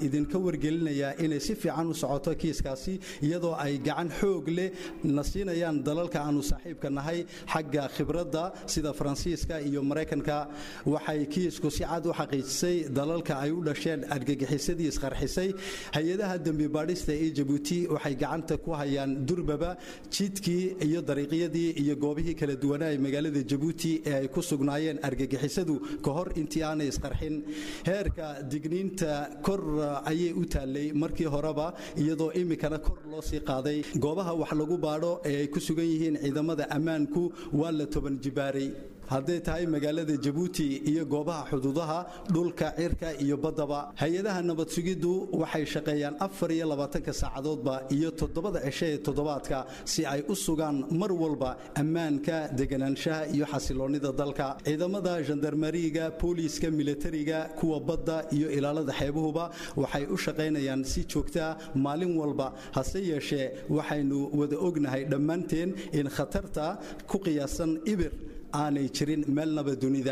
idinka wargelinayaa inay si fiican u socoto kiiskaasi iyadoo ay gacan xoog leh na siinayaan dalalka aanu saaxiibka nahay xagga khibradda sida faransiiska iyo maraykanka waxay kiisku si cad u xaqiijisay dalalka ay u dhasheen argagixisadii isqarxisay hay-adaha dembi baadhista ee jabuuti waxay gacanta ku hayaan durbaba jidkii iyo dariiqyadii iyo goobihii kala duwanaa ee magaalada jabuuti ee ay ku sugnaayeen argagixisadu ka hor intii aanay isqarxin heerka digniinta kor ayay u taallay markii horeba iyadoo imikana kor loo sii qaaday goobaha wax lagu baadho ee ay ku sugan yihiin ciidamada ammaanku waa la toban jibaaray hadday tahay magaalada jabuuti iyo goobaha xuduudaha dhulka cirka iyo baddaba hay-adaha nabad sugiddu waxay shaqeeyaan afar iyo labaatanka saacadoodba iyo toddobada cisho ee toddobaadka si ay u sugaan mar walba ammaanka deganaanshaha iyo xasiloonnida dalka ciidamada gendarmariga booliiska militariga kuwa badda iyo ilaalada xeebuhuba waxay u shaqaynayaan si joogtaa maalin walba hase yeeshee waxaynu wada ognahay dhammaanteen in khatarta ku qiyaasan ibir aanay jirin meelnaba dunida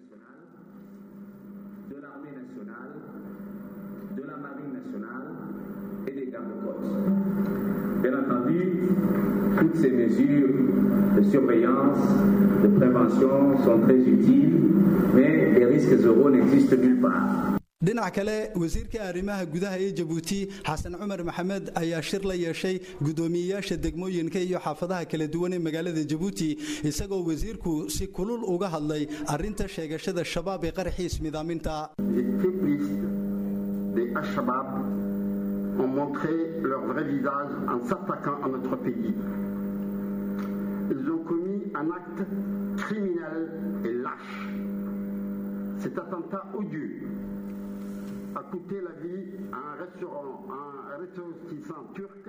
Bien entendu, toutes ces mesures de surveillance, de prévention sont très utiles, mais les risques zéro n'existent nulle part. dhinac kale wasiirka arrimaha gudaha ee jabuuti xasan cumar maxamed ayaa shir la yeeshay guddoomiyeyaasha degmooyinka iyo xaafadaha kala duwan ee magaalada jabuuti isagoo wasiirku si kulul uga hadlay arrinta sheegashada shabaab ee qaraxiis midaaminta ont montré leur vrai visage en s'attaquant à notre pays. Ils ont commis un acte criminel et lâche. Cet attentat odieux a coûté la vie à un restaurant, à un ressortissant turc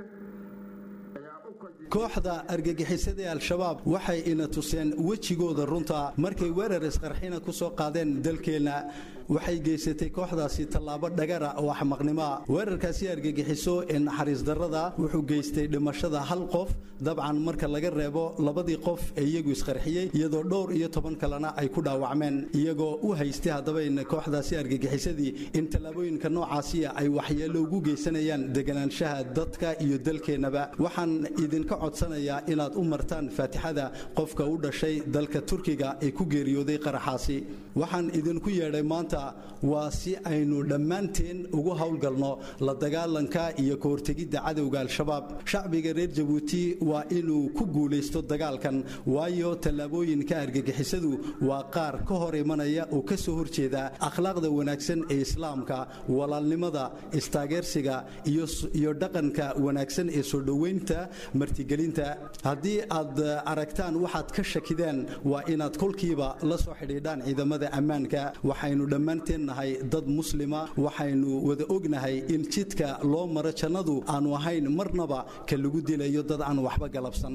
kooxda argagixisada ee al-shabaab waxay ina tuseen wejigooda runta markay weerar isqarxina ku soo qaadeen dalkeenna waxay geysatay kooxdaasi tallaabo dhagara oo axmaqnimoa weerarkaasi argagixiso ee naxariis darrada wuxuu geystay dhimashada hal qof dabcan marka laga reebo labadii qof ee iyagu isqarxiyey iyadoo dhowr iyo toban kalena ay ku dhaawacmeen iyagoo u haystay haddaba in kooxdaasi argagixisadii in tallaabooyinka noocaasiya ay waxyeello ugu geysanayaan deganaanshaha dadka iyo dalkeennaba waxaan idinka codsanayaa inaad u martaan faatixada qofka u dhashay dalka turkiga ee ku geeriyooday qaraxaasi waxaan idinku yeedhay maanta waa si aynu dhammaanteen ugu howlgalno la dagaalanka iyo ka hortegidda cadowga al-shabaab shacbiga reer jabuuti waa inuu ku guulaysto dagaalkan waayo tallaabooyinka argagixisadu waa qaar ka hor imanaya oo ka soo horjeeda akhlaaqda wanaagsan ee islaamka walaalnimada istaageersiga iyo dhaqanka wanaagsan ee soo dhoweynta martigelinta haddii aad aragtaan waxaad ka shakideen waa inaad kolkiiba la soo xidhiidhaan ciidamada ammaanka waxaynu dhammaanteen nahay dad muslima waxaynu wada ognahay in jidka loo maro jannadu aanu ahayn marnaba ka lagu dilayo dad aan waxba galabsan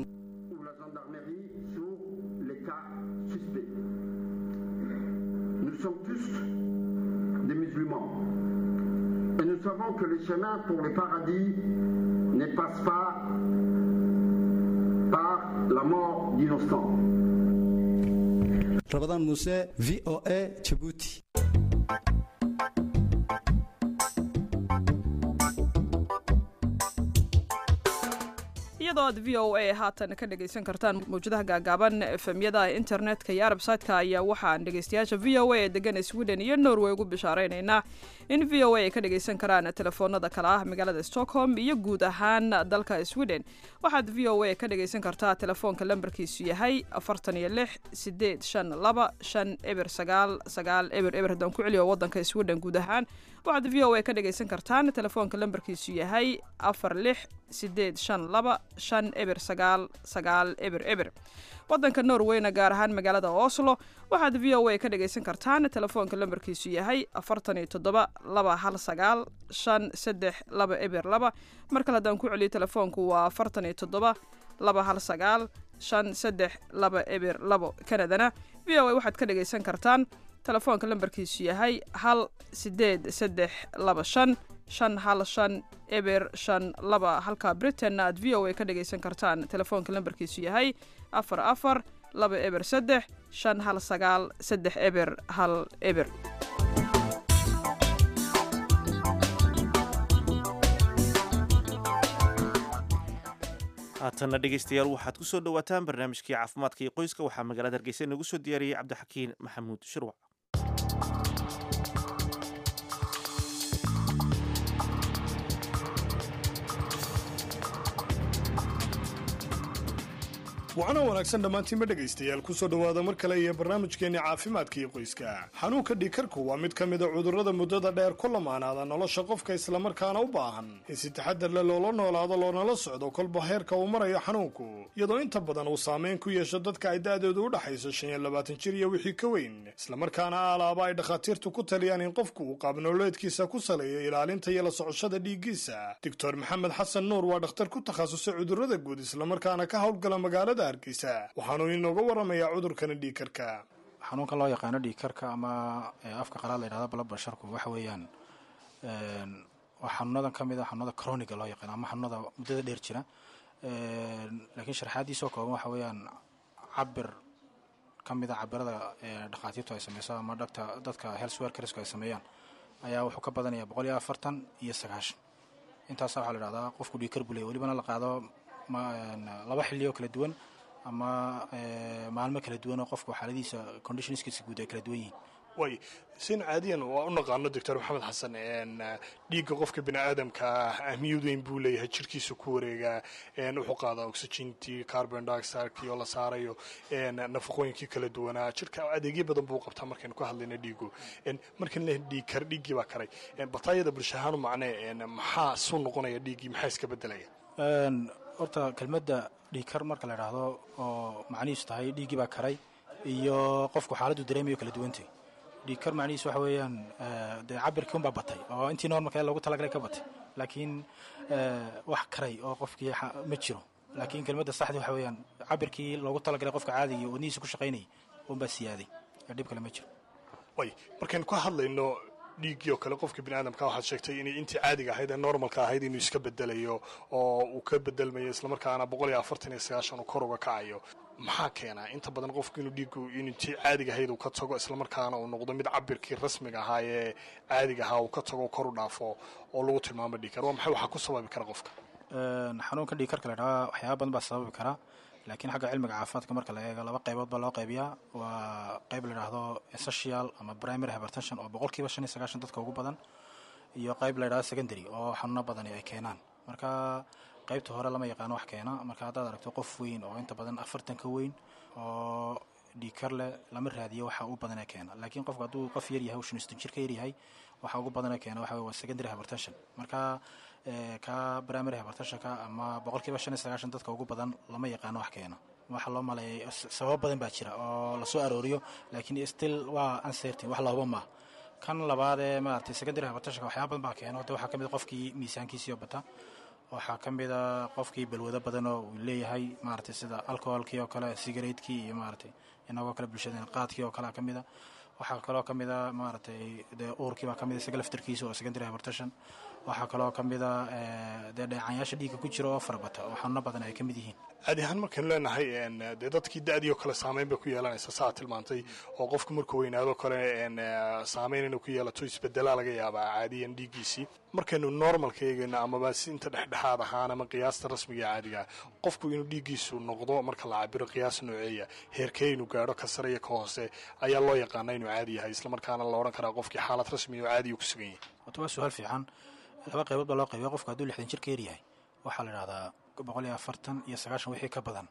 des musulmans. Et nous savons que le chemin pour le paradis ne passe pas par la mort d'innocents. Ramadan Mousse, VOA, Djibouti. iyadoo aad v o a haatan ka dhegaysan kartaan mawjadaha gaagaaban efemyada internetka iyo arbsaytka ayaa waxaan dhegaystayaasha v o a ee degan sweden iyo norway ugu bishaaraynaynaa in v o a ay ka dhagaysan karaan telefoonada kale ah magaalada stockholm iyo guud ahaan dalka sweden waxaad v o a ka dhagaysan kartaa telefoonka lambarkiisu yahay afartan iyo lix sideed shan laba shan eber sagaal sagaal eber eber haddaan ku celiyo wadanka sweden guud ahaan waxaad v o a ka dhagaysan kartaan telefoonka lambarkiisu yahay afar lix sideed shan laba shan eber sagaal sagaal eber eber wadanka norweyna gaar ahaan magaalada oslo waxaad v o a ka dhagaysan kartaan telefoonka lambarkiisu yahay afartan iyo toddoba laba hal sagaal shan saddex laba eber laba mar kale haddaan ku celiyo telefoonku waa afartan iyo toddoba laba hal sagaal shan saddex laba eber labo kanadana v o a waxaad ka dhagaysan kartaan telefoonka lambarkiisu yahay hal sideed saddex laba shan shan hal shan eber shan laba halka britainna aad v o a ka dhagaysan kartaan telefoonka lambarkiisu yahay afar afar laba eber saddex shan hal sagaal saddex eber hal eber haatanna dhegaystayaal waxaad ku soo dhowaataan barnaamijkii caafimaadka iyo qoyska waxaa magaalada hargeysa inagu soo diyaariyey cabdixakiin maxamuud shirwac waxaana wanaagsan dhammaantiinba dhegaystayaal kusoo dhowaada mar kale iyo barnaamijkeenni caafimaadka iyo qoyska xanuunka dhiikarku waa mid ka mid a cudurrada muddada dheer ku lamaanaada nolosha qofka islamarkaana u baahan in si taxadar leh loola noolaado loonala socdo kolba heerka uu marayo xanuunku iyadoo inta badan uu saameyn ku yeesho dadka ay da'doodu u dhaxayso shan iyo labaatan jir iyo wixii ka weyn islamarkaana aalaaba ay dhakhaatiirtu ku taliyaan in qofku uu qaabnololeedkiisa ku saleeyo ilaalinta iyo la socoshada dhiiggiisa doctor maxamed xasan nuur waa dhakhtar ku takhasusay cudurrada guud islamarkaana ka howlgala magaalada waxaanu inooga waramayaa cudurkani dhiigkarka xanuunka loo yaqaano dhiigkarka ama afka qalaad la yidhahdo blood pressurku waxa weeyaan waa xanuunadan ka mid a xanuunada croniga loo yaqaano ama xanuunada muddada dheer jira laakiin sharxaadiisoo kooban waxa weeyaan cabir ka mid a cabirada dhakhaatiirtu ay sameyso ama dhagta dadka health workersku ay sameeyaan ayaa wuxuu ka badanaya boqol iyo afartan iyo sagaashan intaasa waxaa la yidhahdaa qofku dhiigkar buu leeya welibana la qaado laba xilli oo kala duwan ama maalmo kala duwan oo qofku xaaladiisa conditionskiisa guud ay kala duwan yihiin way sin caadiyan waa u naqaano doctor maxamed xasan dhiigga qofka bini aadamka ah ahmiyad weyn buu leeyahay jirkiisa ku wareegaa wuxuu qaadaa oxygentii carbon dioxidekii oo la saarayo nafaqooyinkii kala duwanaa jirka adeegyo badan buu qabtaa markaynu ka hadlayna dhiigu markan le dhiig kar dhiiggii baa karay bataayada bulsha ahaan u macnee maxaa suu noqonaya dhiiggii maxaa iska bedelaya horta kelmadda dhiigkar marka la idhaahdo oo macnihiisu tahay dhiiggii baa karay iyo qofku xaaladdu dareemayo kala duwantay dhiigkar macnihiisu waxa weeyaan dee cabirkii unbaa batay oo intii normalka loogu talagalay ka batay laakiin wax karay oo qofkii ma jiro laakiin kelmadda saxdii waxa weeyaan cabirkii loogu talagalay qofka caadiga iyo wadnihiisa ku shaqaynayay unbaa siyaaday dhib kale ma jiro way markaynu ka hadlayno dhiiggii oo kale qofka bini aadamka waxaad sheegtay inay intii caadiga ahayd ee normalka ahayd inuu iska bedelayo oo uu ka bedelmayo islamarkaana boqol iyo afartan iyo sagaashan uu kor uga kacayo maxaa keenaa inta badan qofku inuu dhiiggu intii caadiga ahayd uu ka tago islamarkaana uu noqdo mid cabirkii rasmiga ahaa ee caadiga ahaa uu ka tago kor u dhaafo oo lagu tilmaamo dhiigkar waa maxay waxaa ku sababi kara qofka xanuunka dhiigkarka la idhaha waxyaaba badan baa sababi kara laakiin xagga cilmiga caafimaadka marka la eego laba qaybood baa loo qaybiyaa waa qayb la idhaahdo essential ama primary hypertension oo boqolkiiba shan iyo sagaashan dadka ugu badan iyo qayb la idhahdo secondary oo xanuuno badani ay keenaan marka qaybta hore lama yaqaano wax keena marka haddaad aragto qof weyn oo inta badan afartan ka weyn oo dhiigkar leh lama raadiyo waxa u badanee keena laakiin qofku hadduu qof yar yahay shan iston jir ka yar yahay waxa ugu badanee keena waxa waa secondary hypertension marka ka primary hypertensionka ama boqolkiiba shan iyo sagaashan dadka ugu badan lama yaqaano wax keena waxa loo maleeyay sababo badan baa jira oo lasoo arooriyo laakiin still waa uncertain wax lahuba maaha kan labaad ee maaragtay secondary hypertensionka waxyaaba badan baa keeno de waxaa ka mid qofkii miisaankiisii oo bata waxaa ka mid a qofkii balwado badan oo uu leeyahay maaragtay sida alcoholkii oo kale sigaretkii iyo maaragtay inagoo kale bulshadeen qaadkii oo kale ka mid a waxaa kaloo ka mid a maaragtay dee uurkii baa ka mid a isaga laftarkiisa oo secondary hypertension waxaa kaloo ka mid a dee dheecanyaasha dhiigga ku jira oo farabata oo xanuuno badan ay ka mid yihiin caadi ahaan markaynu leenahay dee dadkii da-dii oo kale saameyn bay ku yeelanaysa saa tilmaantay oo qofku markuu weynaado kale saameyn inuu ku yeelato isbedelaa laga yaabaa caadiyan dhiiggiisii markaynu normalka eegayno amaba si inta dhexdhexaad ahaan ama qiyaasta rasmiga ee caadiga qofku inuu dhiiggiisu noqdo marka la cabiro qiyaas nooceeya heerkee inuu gaadho ka sare iyo ka hoose ayaa loo yaqaana inuu caadi yahay islamarkaana la odhan karaa qofkii xaalad rasmi oo caadiya ku sugan yahay horta waa su-aal fiican laba qaybood baa loo qaybiya qofku hadduu lixdan jir ka yar yahay waxaa la idhahdaa boqol iyo afartan iyo sagaashan wixii ka badan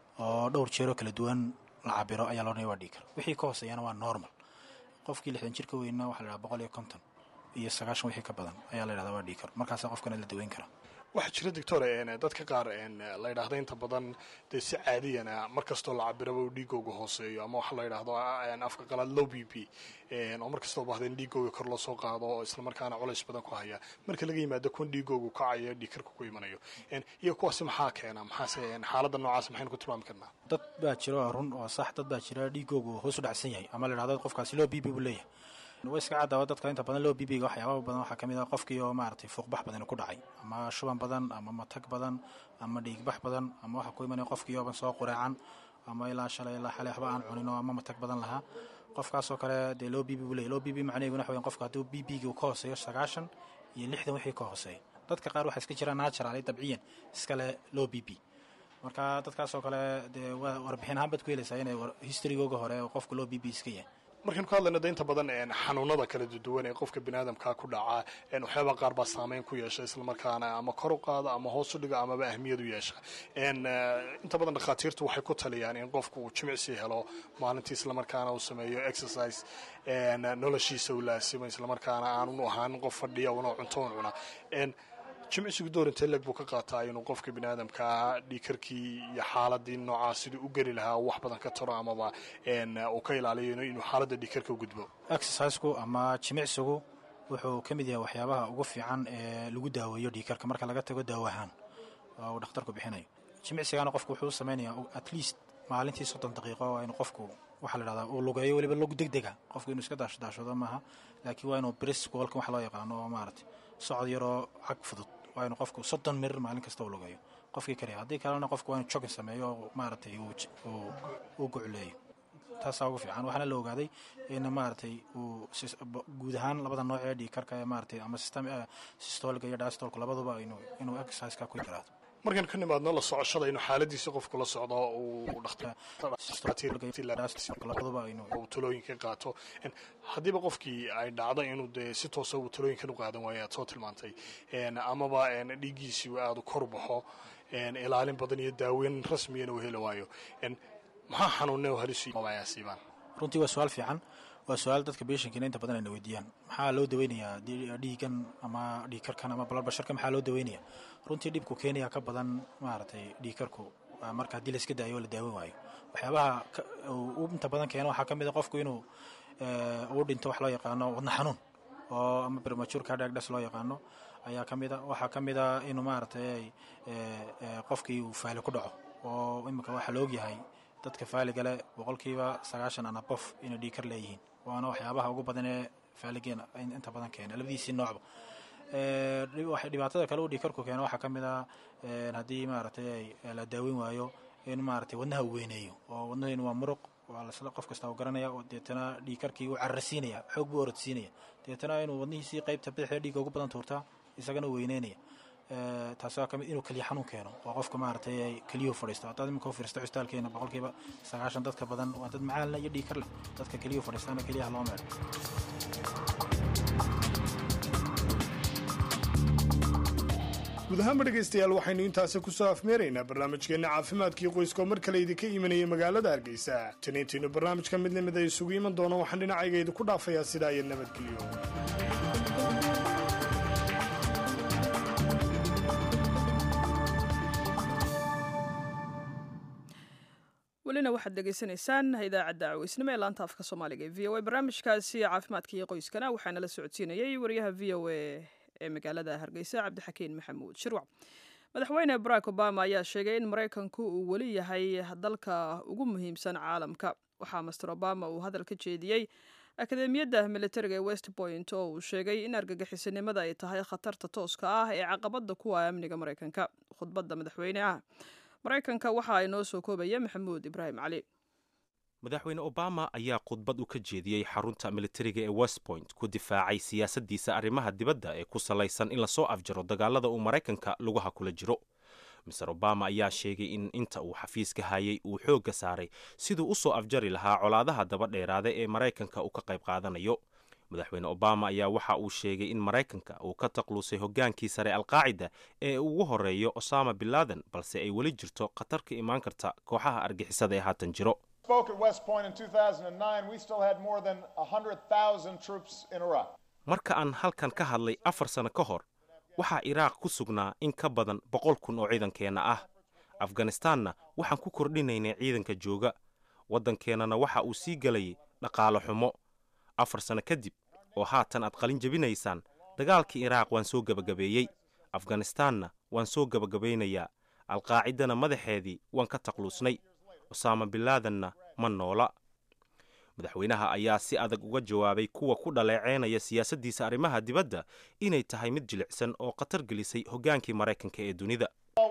oo dhowr jeeroo kala duwan la cabiro ayaa loodhanaya waa dhiigkar wixii ka hooseeyana waa normal qofkii lixdan jir ka weynna waxa la idhaha boqol iyo konton iyo sagaashan wixii ka badan ayaa la idhahdaa waa dhiigkar markaasa qofkana la daweyn karaa waxaa jira doctor dadka qaar la yidhaahdo inta badan dee si caadiyana mar kastoo la cabiraba uu dhiigooga hooseeyo ama waxaa la yidhaahdo afka qalaad low b p oo mar kastoo bahda in dhiigooga kor loo soo qaado oo islamarkaana culays badan ku haya marka laga yimaado kun dhiigoogu kacayo dhiigkarka ku imanayo iyo kuwaasi maxaa keena maxaase xaaladda noocaas maxaynu ku tilmaami karnaa dad baa jira oo run oo sax dad baa jira dhiigoogu hoos u dhacsan yahay ama la yidhahdo qofkaasi low b p buu leeyahay way iska caddaaba dadka inta badan loo bibiga waxyaababa badan waxaa ka mid ah qofkii oo maaragtay fuuqbax badan ku dhacay ama shuban badan ama matag badan ama dhiigbax badan ama waxaa ku imanaya qofkii ooban soo qureecan ama ilaa shalay ilaa xalay waxba aan cunin oo ama matag badan lahaa qofkaasoo kale dee loo bibi buu leeyahy loo bibi macnaheeguna waxa weyan qofka hadduu bibiga ka hooseeyo sagaashan iyo lixdan wixii ka hooseeya dadka qaar waxaa iska jira natural dabciyan iskale loo bibi marka dadkaasoo kale dee waa warbixin ahaan baad ku helaysaa inay historygooga hore oo qofka loo b b iska yahay markaan ku hadlayno de inta badan xanuunada kala duwan ee qofka biniaadamka ku dhaca waxyaaba qaar baa saameyn ku yeesha islamarkaana ama kor u qaada ama hoos u dhiga amaba ahmiyad u yeesha inta badan dhakhaatiirtu waxay ku taliyaan in qofku uu jimicsi helo maalintii islamarkaana uu sameeyo exercise noloshiisa uu laasimo islamarkaana aanu ahaan qof fadhiya una cunto un cuna jimicsigu door intee leg buu ka qaataa inuu qofka biniaadamkaa dhiikarkii iyo xaaladii noocaa siduu u geli lahaa wax badan ka taro amaba uu ka ilaaliyo inuu xaaladda dhiikarka u gudbo exercisku ama jimicsigu wuxuu ka mid yahay waxyaabaha ugu fiican ee lagu daaweeyo dhiikarka marka laga tago daawahaan oo uu dhakhtarku bixinayo jimicsigana qofku wuxuu sameynaya at least maalintii soddon daqiiqo waa inuu qofku waxaa la dhahdaa uu lugeeyo weliba log deg dega qofku inuu iska daashdaashado maaha laakiin waa inuu brisk walka wax loo yaqaano oo maaragtay socod yaroo cag fudud waa inuu qofku soddon mirir maalin kasta uu lugeeyo qofkii kaliya haddii kalena qofku waa inuu jogging sameeyo oo maaragtay uu gucleeyo taasaa ugu fiican waxaana la ogaaday in maaragtay uu guud ahaan labada nooc ee dhiikarka ee maaragtay ama systoliga iyo diastolka labaduba inuu exerciseka ku yaraado markaan ka nimaadno la socoshada inuu xaaladiisa qofku la socdo uu talooyinka qaato haddiiba qofkii ay dhacdo inuu dee si toosa uu talooyinkan u qaadan waayo aad soo tilmaantay amaba dhiiggiisii aada u kor baxo ilaalin badan iyo daaweyn rasmiyana uu heli waayo maxaa xanuune oo halisusiibaan runtii waa su-aal fiican waa su-aal dadka beeshankiina inta badan ayna weydiiyaan maxaa loo daweynayaa dhiigan ama dhiikarkan ama balarbasharka maxaa loo daweynaya runtii dhibku keenaya ka badan maaragtay dhiikarku marka haddii la iska daayo oo la daawen waayo waxyaabaha uu inta badan keeno waxaa ka mid a qofku inuu uu dhinto wax loo yaqaano wadna xanuun oo ama premature cardiac death loo yaqaano ayaa ka mid a waxaa ka mid a inuu maaragtay qofkii uu faali ku dhaco oo imika waxaa la ogyahay dadka faaligale boqolkiiba sagaashan ana qof inay dhiikar leeyihiin waana waxyaabaha ugu badan ee faaligeena inta badan keena labadiisii noocba dhibaatada kale uu dhiikarku keeno waxaa ka mid ah haddii maaragtay la daaweyn waayo in maaragtay wadnaha uu weyneeyo oo wadnaheenu waa muruq waa lasla qof kasta u garanaya oo deetana dhiikarkii uu cararsiinaya xoog buu orodsiinaya deetana inuu wadnihiisii qaybta bidixda dhiigga ugu badan tuurtaa isagana weyneynaya taasi waa kamid inuu keliya xanuun keeno oo qofka maaragtay keliyuhu fadhiisto haddaad iminka u fiirsto custaalkeena boqolkiiba sagaashan dadka badan waa dad macaalna iyo dhiikar leh dadka keliyuhu fadhiistaana keliyaha loo meedho guud ahaanba dhegaystayaal waxaynu intaasi kusoo afmeeraynaa barnaamijkeenna caafimaadkii qoyska oo mar kale idinka imanaya magaalada hargeysa taniintiinu barnaamijka mid lamid ay isugu iman doono waxaan dhinacayga idinku dhaafayaa sidaa iyo nabadgelyo welina waxaad dhegaysanaysaan idaacadda caweysnimo ee laanta afka soomaaliga ee v o a barnaamijkaasi caafimaadka iyo qoyskana waxaana la socodsiinayay wariyaha v o a ee magaalada hargeysa cabdixakiin maxamuud shirwac madaxweyne barack obama ayaa sheegay in maraykanku uu weli yahay dalka ugu muhiimsan caalamka waxaa master obama uu hadal ka jeediyey akademiyadda militariga ee west point oo uu sheegay in argagixisanimada ay tahay khatarta tooska ah ee caqabada kuwa amniga maraykanka khudbadda madaxweyneah maraykanka waxa ay noo soo koobaya maxamuud ibraahim cali madaxweyne obama ayaa khudbad u ka jeediyey xarunta militariga ee west point ku difaacay siyaasaddiisa arrimaha dibadda ee ku salaysan in lasoo afjaro dagaalada uu maraykanka lugaha kula jiro master obama ayaa sheegay in inta uu xafiiska hayay uu xoogga saaray siduu u soo afjari lahaa colaadaha daba dheeraada ee maraykanka uu ka qayb qaadanayo madaxweyne obama ayaa waxa uu sheegay in maraykanka uu ka taqluusay hoggaankii sare alqaacida ee ugu horeeyo osama binladen balse ay weli jirto khatar ka imaan karta kooxaha argixisada ee haatan jiro marka aan halkan ka hadlay afar sano ka hor waxaa iraaq ku sugnaa in ka badan boqol kun oo ciidankeenna ah afganistaanna waxaan ku kordhinaynay ciidanka jooga waddankeennana waxa uu sii gelayay dhaqaalo xumo afar sano kadib oo haatan aad qalin jebinaysaan dagaalkii iraaq waan soo gebagabeeyey afganistaanna waan soo gebagabaynayaa alqaacidana madaxeedii waan ka taqluusnay osaama binlaadanna ma noola madaxweynaha ayaa si adag uga jawaabay kuwa ku dhaleeceynaya siyaasaddiisa arrimaha dibadda inay tahay mid jilicsan oo khatar gelisay hoggaankii maraykanka ee dunida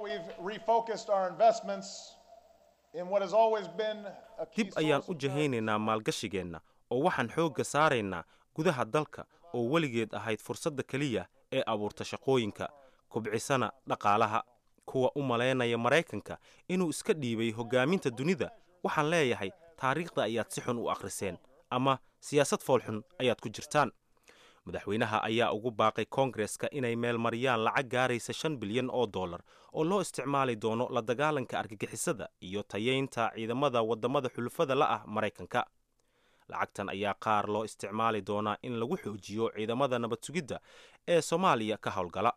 dib ayaan u jahaynaynaa maalgashigeenna oo waxaan xoogga saaraynaa gudaha dalka oo weligeed ahayd fursadda keliya ee abuurta shaqooyinka kubcisana dhaqaalaha kuwa u malaynaya maraykanka inuu iska dhiibay hoggaaminta dunida waxaan leeyahay taariikhda ayaad si xun u akhriseen ama siyaasad foolxun ayaad ku jirtaan madaxweynaha ayaa ugu baaqay koongareska inay meelmariyaan lacag gaaraysa shan bilyan oo dollar oo loo isticmaali doono la dagaalanka argagixisada iyo tayeynta ciidamada waddamada xulufada la ah maraykanka lacagtan ayaa qaar loo isticmaali doonaa in lagu xoojiyo ciidamada nabad sugidda ee soomaaliya ka howlgala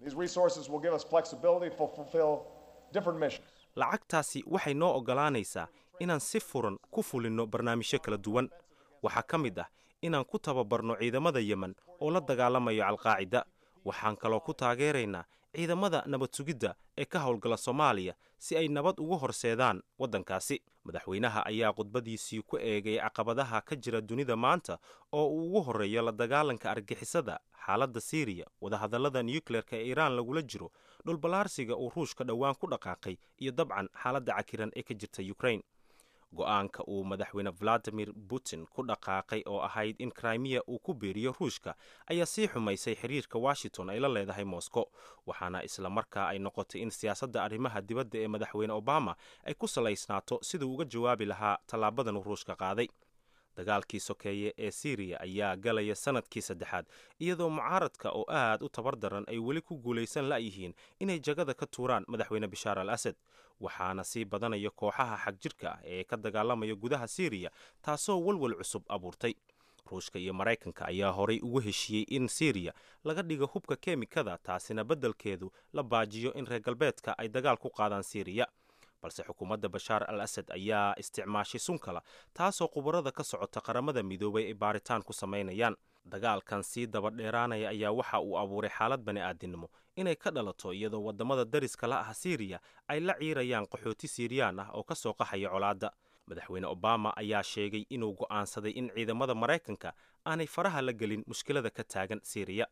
lacagtaasi waxay noo oggolaanaysaa inaan si furan ku fulinno barnaamijyo kala duwan waxaa ka mid ah inaan ku tababarno ciidamada yemen oo la dagaalamayo alqaacida waxaan kaloo ku taageeraynaa ciidamada nabad sugidda ee ka howlgala soomaaliya si ay nabad ugu horseedaan waddankaasi madaxweynaha ayaa khudbadiisii ku eegay caqabadaha ka jira dunida maanta oo uu ugu horreeyo la dagaalanka argixisada xaaladda siiriya wadahadallada nukleerka ee iiraan lagula jiro dhulballaarsiga uu ruushka dhowaan ku dhaqaaqay iyo dabcan xaaladda cakiran ee ka jirta ukrain go-aanka uu madaxweyne valadimir putin ku dhaqaaqay oo ahayd in krimiya uu ku beeriyo ruushka ayaa sii xumaysay xiriirka washington ay la leedahay moscow waxaana isla markaa ay noqotay in siyaasadda arrimaha dibadda ee madaxweyne obama ay ku salaysnaato siduu uga jawaabi lahaa tallaabadan uu ruushka qaaday dagaalkii sokeeye ee siiriya ayaa galaya sanadkii saddexaad iyadoo mucaaradka oo aad u tabar daran ay weli ku guulaysan la'yihiin inay jagada ka tuuraan madaxweyne bishaar al asad waxaana sii badanaya kooxaha xagjirka ah ee ka dagaalamaya gudaha siiriya taasoo walwal cusub abuurtay ruushka iyo maraykanka ayaa horay ugu heshiiyey in siiriya laga dhigo hubka keemikada taasina beddelkeedu la baajiyo in reer galbeedka ay dagaal ku qaadaan siiriya balse xukuumadda bashaar al asad ayaa isticmaashay sunkala taasoo khubarada ka socota qaramada midoobay ay baaritaan ku samaynayaan dagaalkan sii daba dheeraanaya ayaa waxa uu abuuray xaalad bani aadinimo inay ka dhalato iyadoo waddamada dariska la ah siiriya ay la ciirayaan qaxooti siiriyaan ah oo ka soo qaxaya colaadda madaxweyne obama ayaa sheegay inuu go'aansaday in ciidamada maraykanka aanay faraha la gelin mushkilada ka taagan siiriya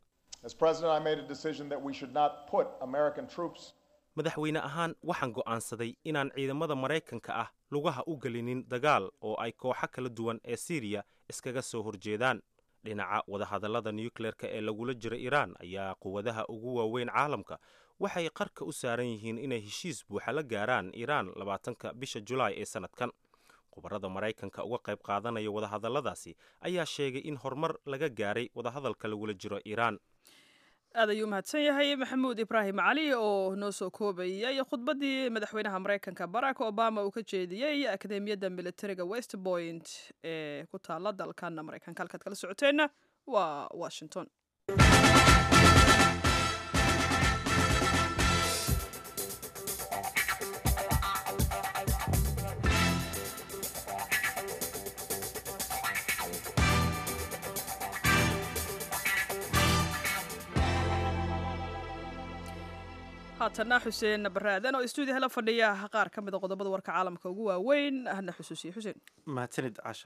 madaxweyne ahaan waxaan go'aansaday inaan ciidamada maraykanka ah lugaha u gelinin dagaal oo ay kooxo kala duwan ee siiriya iskaga soo horjeedaan dhinaca wadahadallada nukleerka ee lagula jiro iiraan ayaa quwadaha ugu waaweyn caalamka waxay qarka u saaran yihiin inay heshiis buuxa la gaaraan iiraan labaatanka bisha julaay ee sannadkan khubarada maraykanka uga qayb qaadanaya wadahadalladaasi ayaa sheegay in horumar laga gaaray wadahadalka lagula jiro iiraan aad ayuu mahadsan yahay maxamuud ibraahim cali oo noo soo koobayay khudbaddii madaxweynaha maraykanka barack obama uu ka jeediyey akademiyadda militariga west point ee ku taala dalkan maraykanka halkaad kala socoteenna waa washington haatana xuseen baraadan oo stuudiyaha la fadhiya qaar ka mid a qodobada warka caalamka ugu waaweyn ahna xusuusiye xuseen mahadsanid casha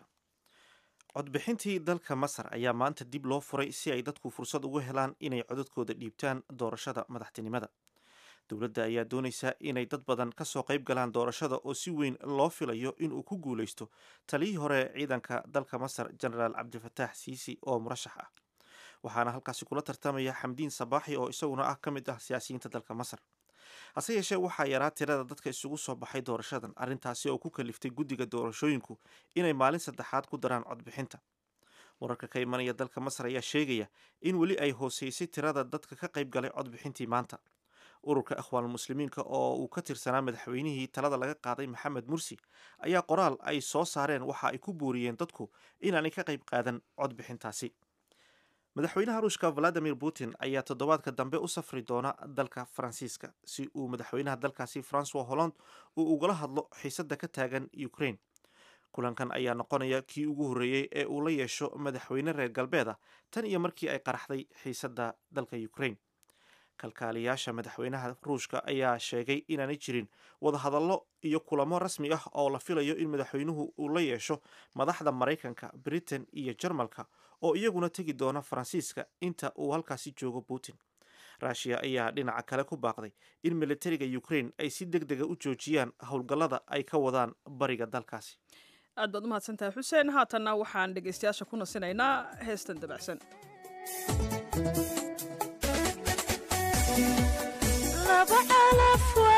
codbixintii dalka masar ayaa maanta dib loo furay si ay dadku fursad ugu helaan inay codadkooda dhiibtaan doorashada madaxtinimada dowladda ayaa doonaysa inay dad badan ka soo qayb galaan doorashada oo si weyn loo filayo inuu ku guulaysto taliyii hore ciidanka dalka masar genaraal cabdifataax siisi oo murashax ah waxaana halkaasi kula tartamaya xamdiin sabaaxi oo isaguna ah ka mid ah siyaasiyiinta dalka masar hase yeeshee waxaa yaraa tirada dadka isugu soo baxay doorashadan arrintaasi oo ku kaliftay guddiga doorashooyinku inay maalin saddexaad ku daraan codbixinta wararka ka imanaya dalka masar ayaa sheegaya in weli ay hooseysay tirada dadka ka qayb galay codbixintii maanta ururka akhwaan muslimiinka oo uu ka tirsanaa madaxweynihii talada laga qaaday maxamed mursi ayaa qoraal ay soo saareen waxa ay ku buuriyeen dadku inaanay ka qayb qaadan codbixintaasi madaxweynaha ruushka valadimir putin ayaa toddobaadka dambe u safri doona dalka faransiiska si uu madaxweynaha dalkaasi francois holland uu ugala hadlo xiisadda ka taagan ukraine kulankan ayaa noqonaya kii ugu horreeyey ee uu la yeesho madaxweyne reer galbeed ah tan iyo markii ay qaraxday xiisadda dalka ukraine kalkaaliyaasha madaxweynaha ruushka ayaa sheegay inaanay jirin wadahadallo iyo kulamo rasmi ah oo la filayo in madaxweynuhu uu la yeesho madaxda maraykanka britain iyo jarmalka oo iyaguna tegi doona faransiiska inta uu halkaasi joogo putin ruushiya ayaa dhinaca kale ku baaqday in militariga ukraine ay si deg dega u joojiyaan howlgallada ay ka wadaan bariga dalkaasi aad baad u mahadsantahay xuseen haatanna waxaan dhegaystayaasha ku nasinaynaa heestan dabacsan laba calaf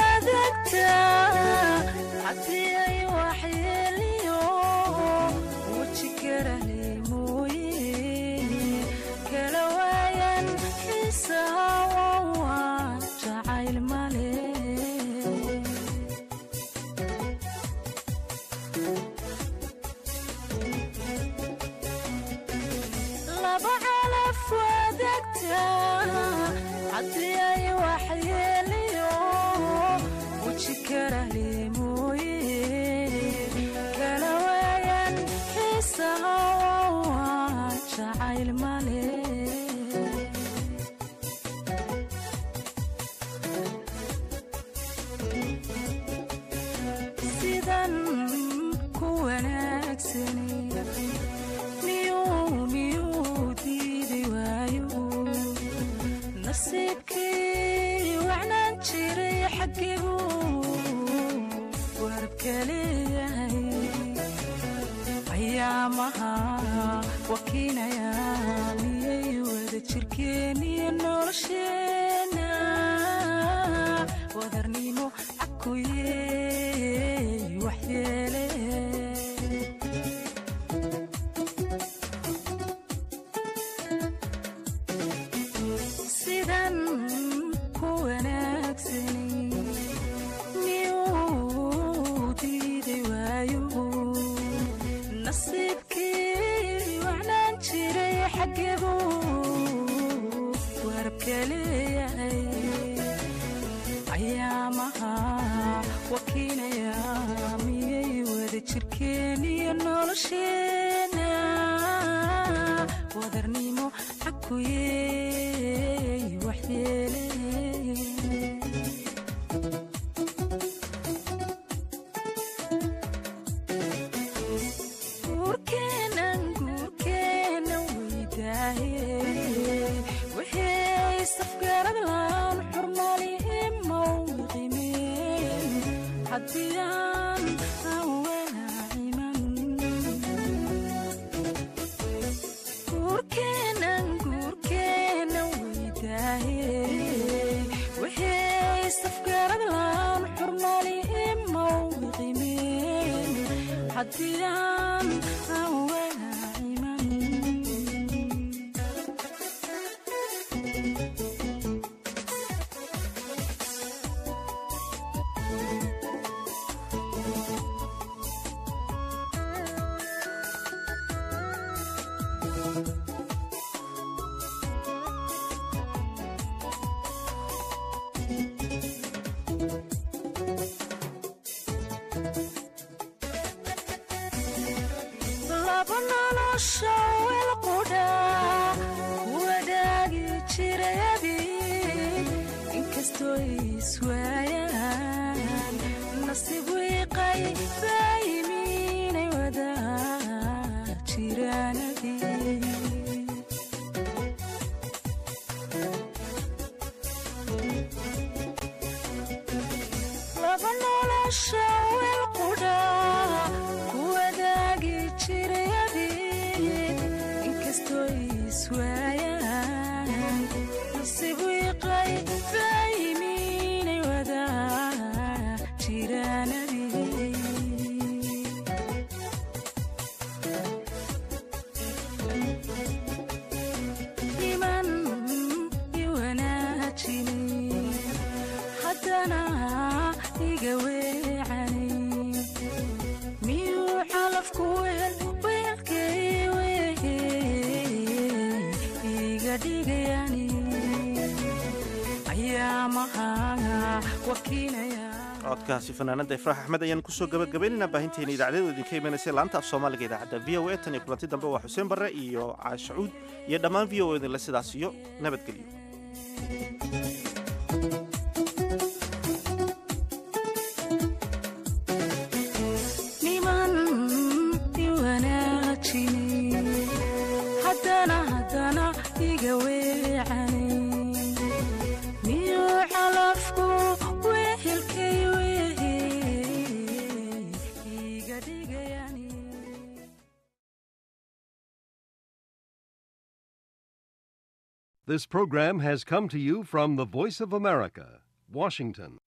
wadagtaa haddii ay waxyeeliyo weji karale mooye kala waayan xiisawa jacayl male laba calaf wadagtaa haddii ay waxyeeliyo weji karale mooye kala waayan xiisawa jacayl male sidan ku wanaagsani miyuu miyuu diidi waayo nasiibkii wacnaan jiray xaggigu warabka leeyahay ayaamaha wakiinaya miyay wada jirkeeniyo nolosheena wadarnimo cakuye waxyeele sidan ku wanaagsani miyuu diiday waayo nasiibkii wacnaan jiray xaggigu warabka leeyahay ayaamaha wakiinaya miyay wada jirkeeniyo nolosheena wadarnimo cakuye waxyeele guurkeenan guurkeenan weydaaye wixii safgarad laan xurmali mawqimeen haddii aan aan walaaciman guurkeenan guurkeenan weydaaye wixii safgarad laan xurmali mawqimeen haddii aan aan walaaciman laba nolosha wel qudha wadaagi jirayadi inkastoo iswaayaan nasiib wiiqay baayimiinay wada jiraanadi laba nolosha wel qudha wadaagi jirayadi inkastoo iswaayaan nasiib wiiqay baayimiinay wada jiraanadi iman iwanaajini haddana iga weecani miyuu calafku weel weelkay weye iga dhigayani ayaamaha wakiinaya codkaasi fanaanada ifraax axmed ayaan kusoo gabagabaynaynaa baahinteena idaacadyadu idinka imanaysa laanta af soomaaliga idaacadda v o a tan iyo kulanti dambe waa xuseen barre iyo caashacuud iyo dhammaan v o idinle sidaas iyo nabadgelyo niman iwanaajini haddana haddana iga weecani miyuu calafku wehelkay wehe iga dhigayani This program has come to you from the Voice of America, Washington.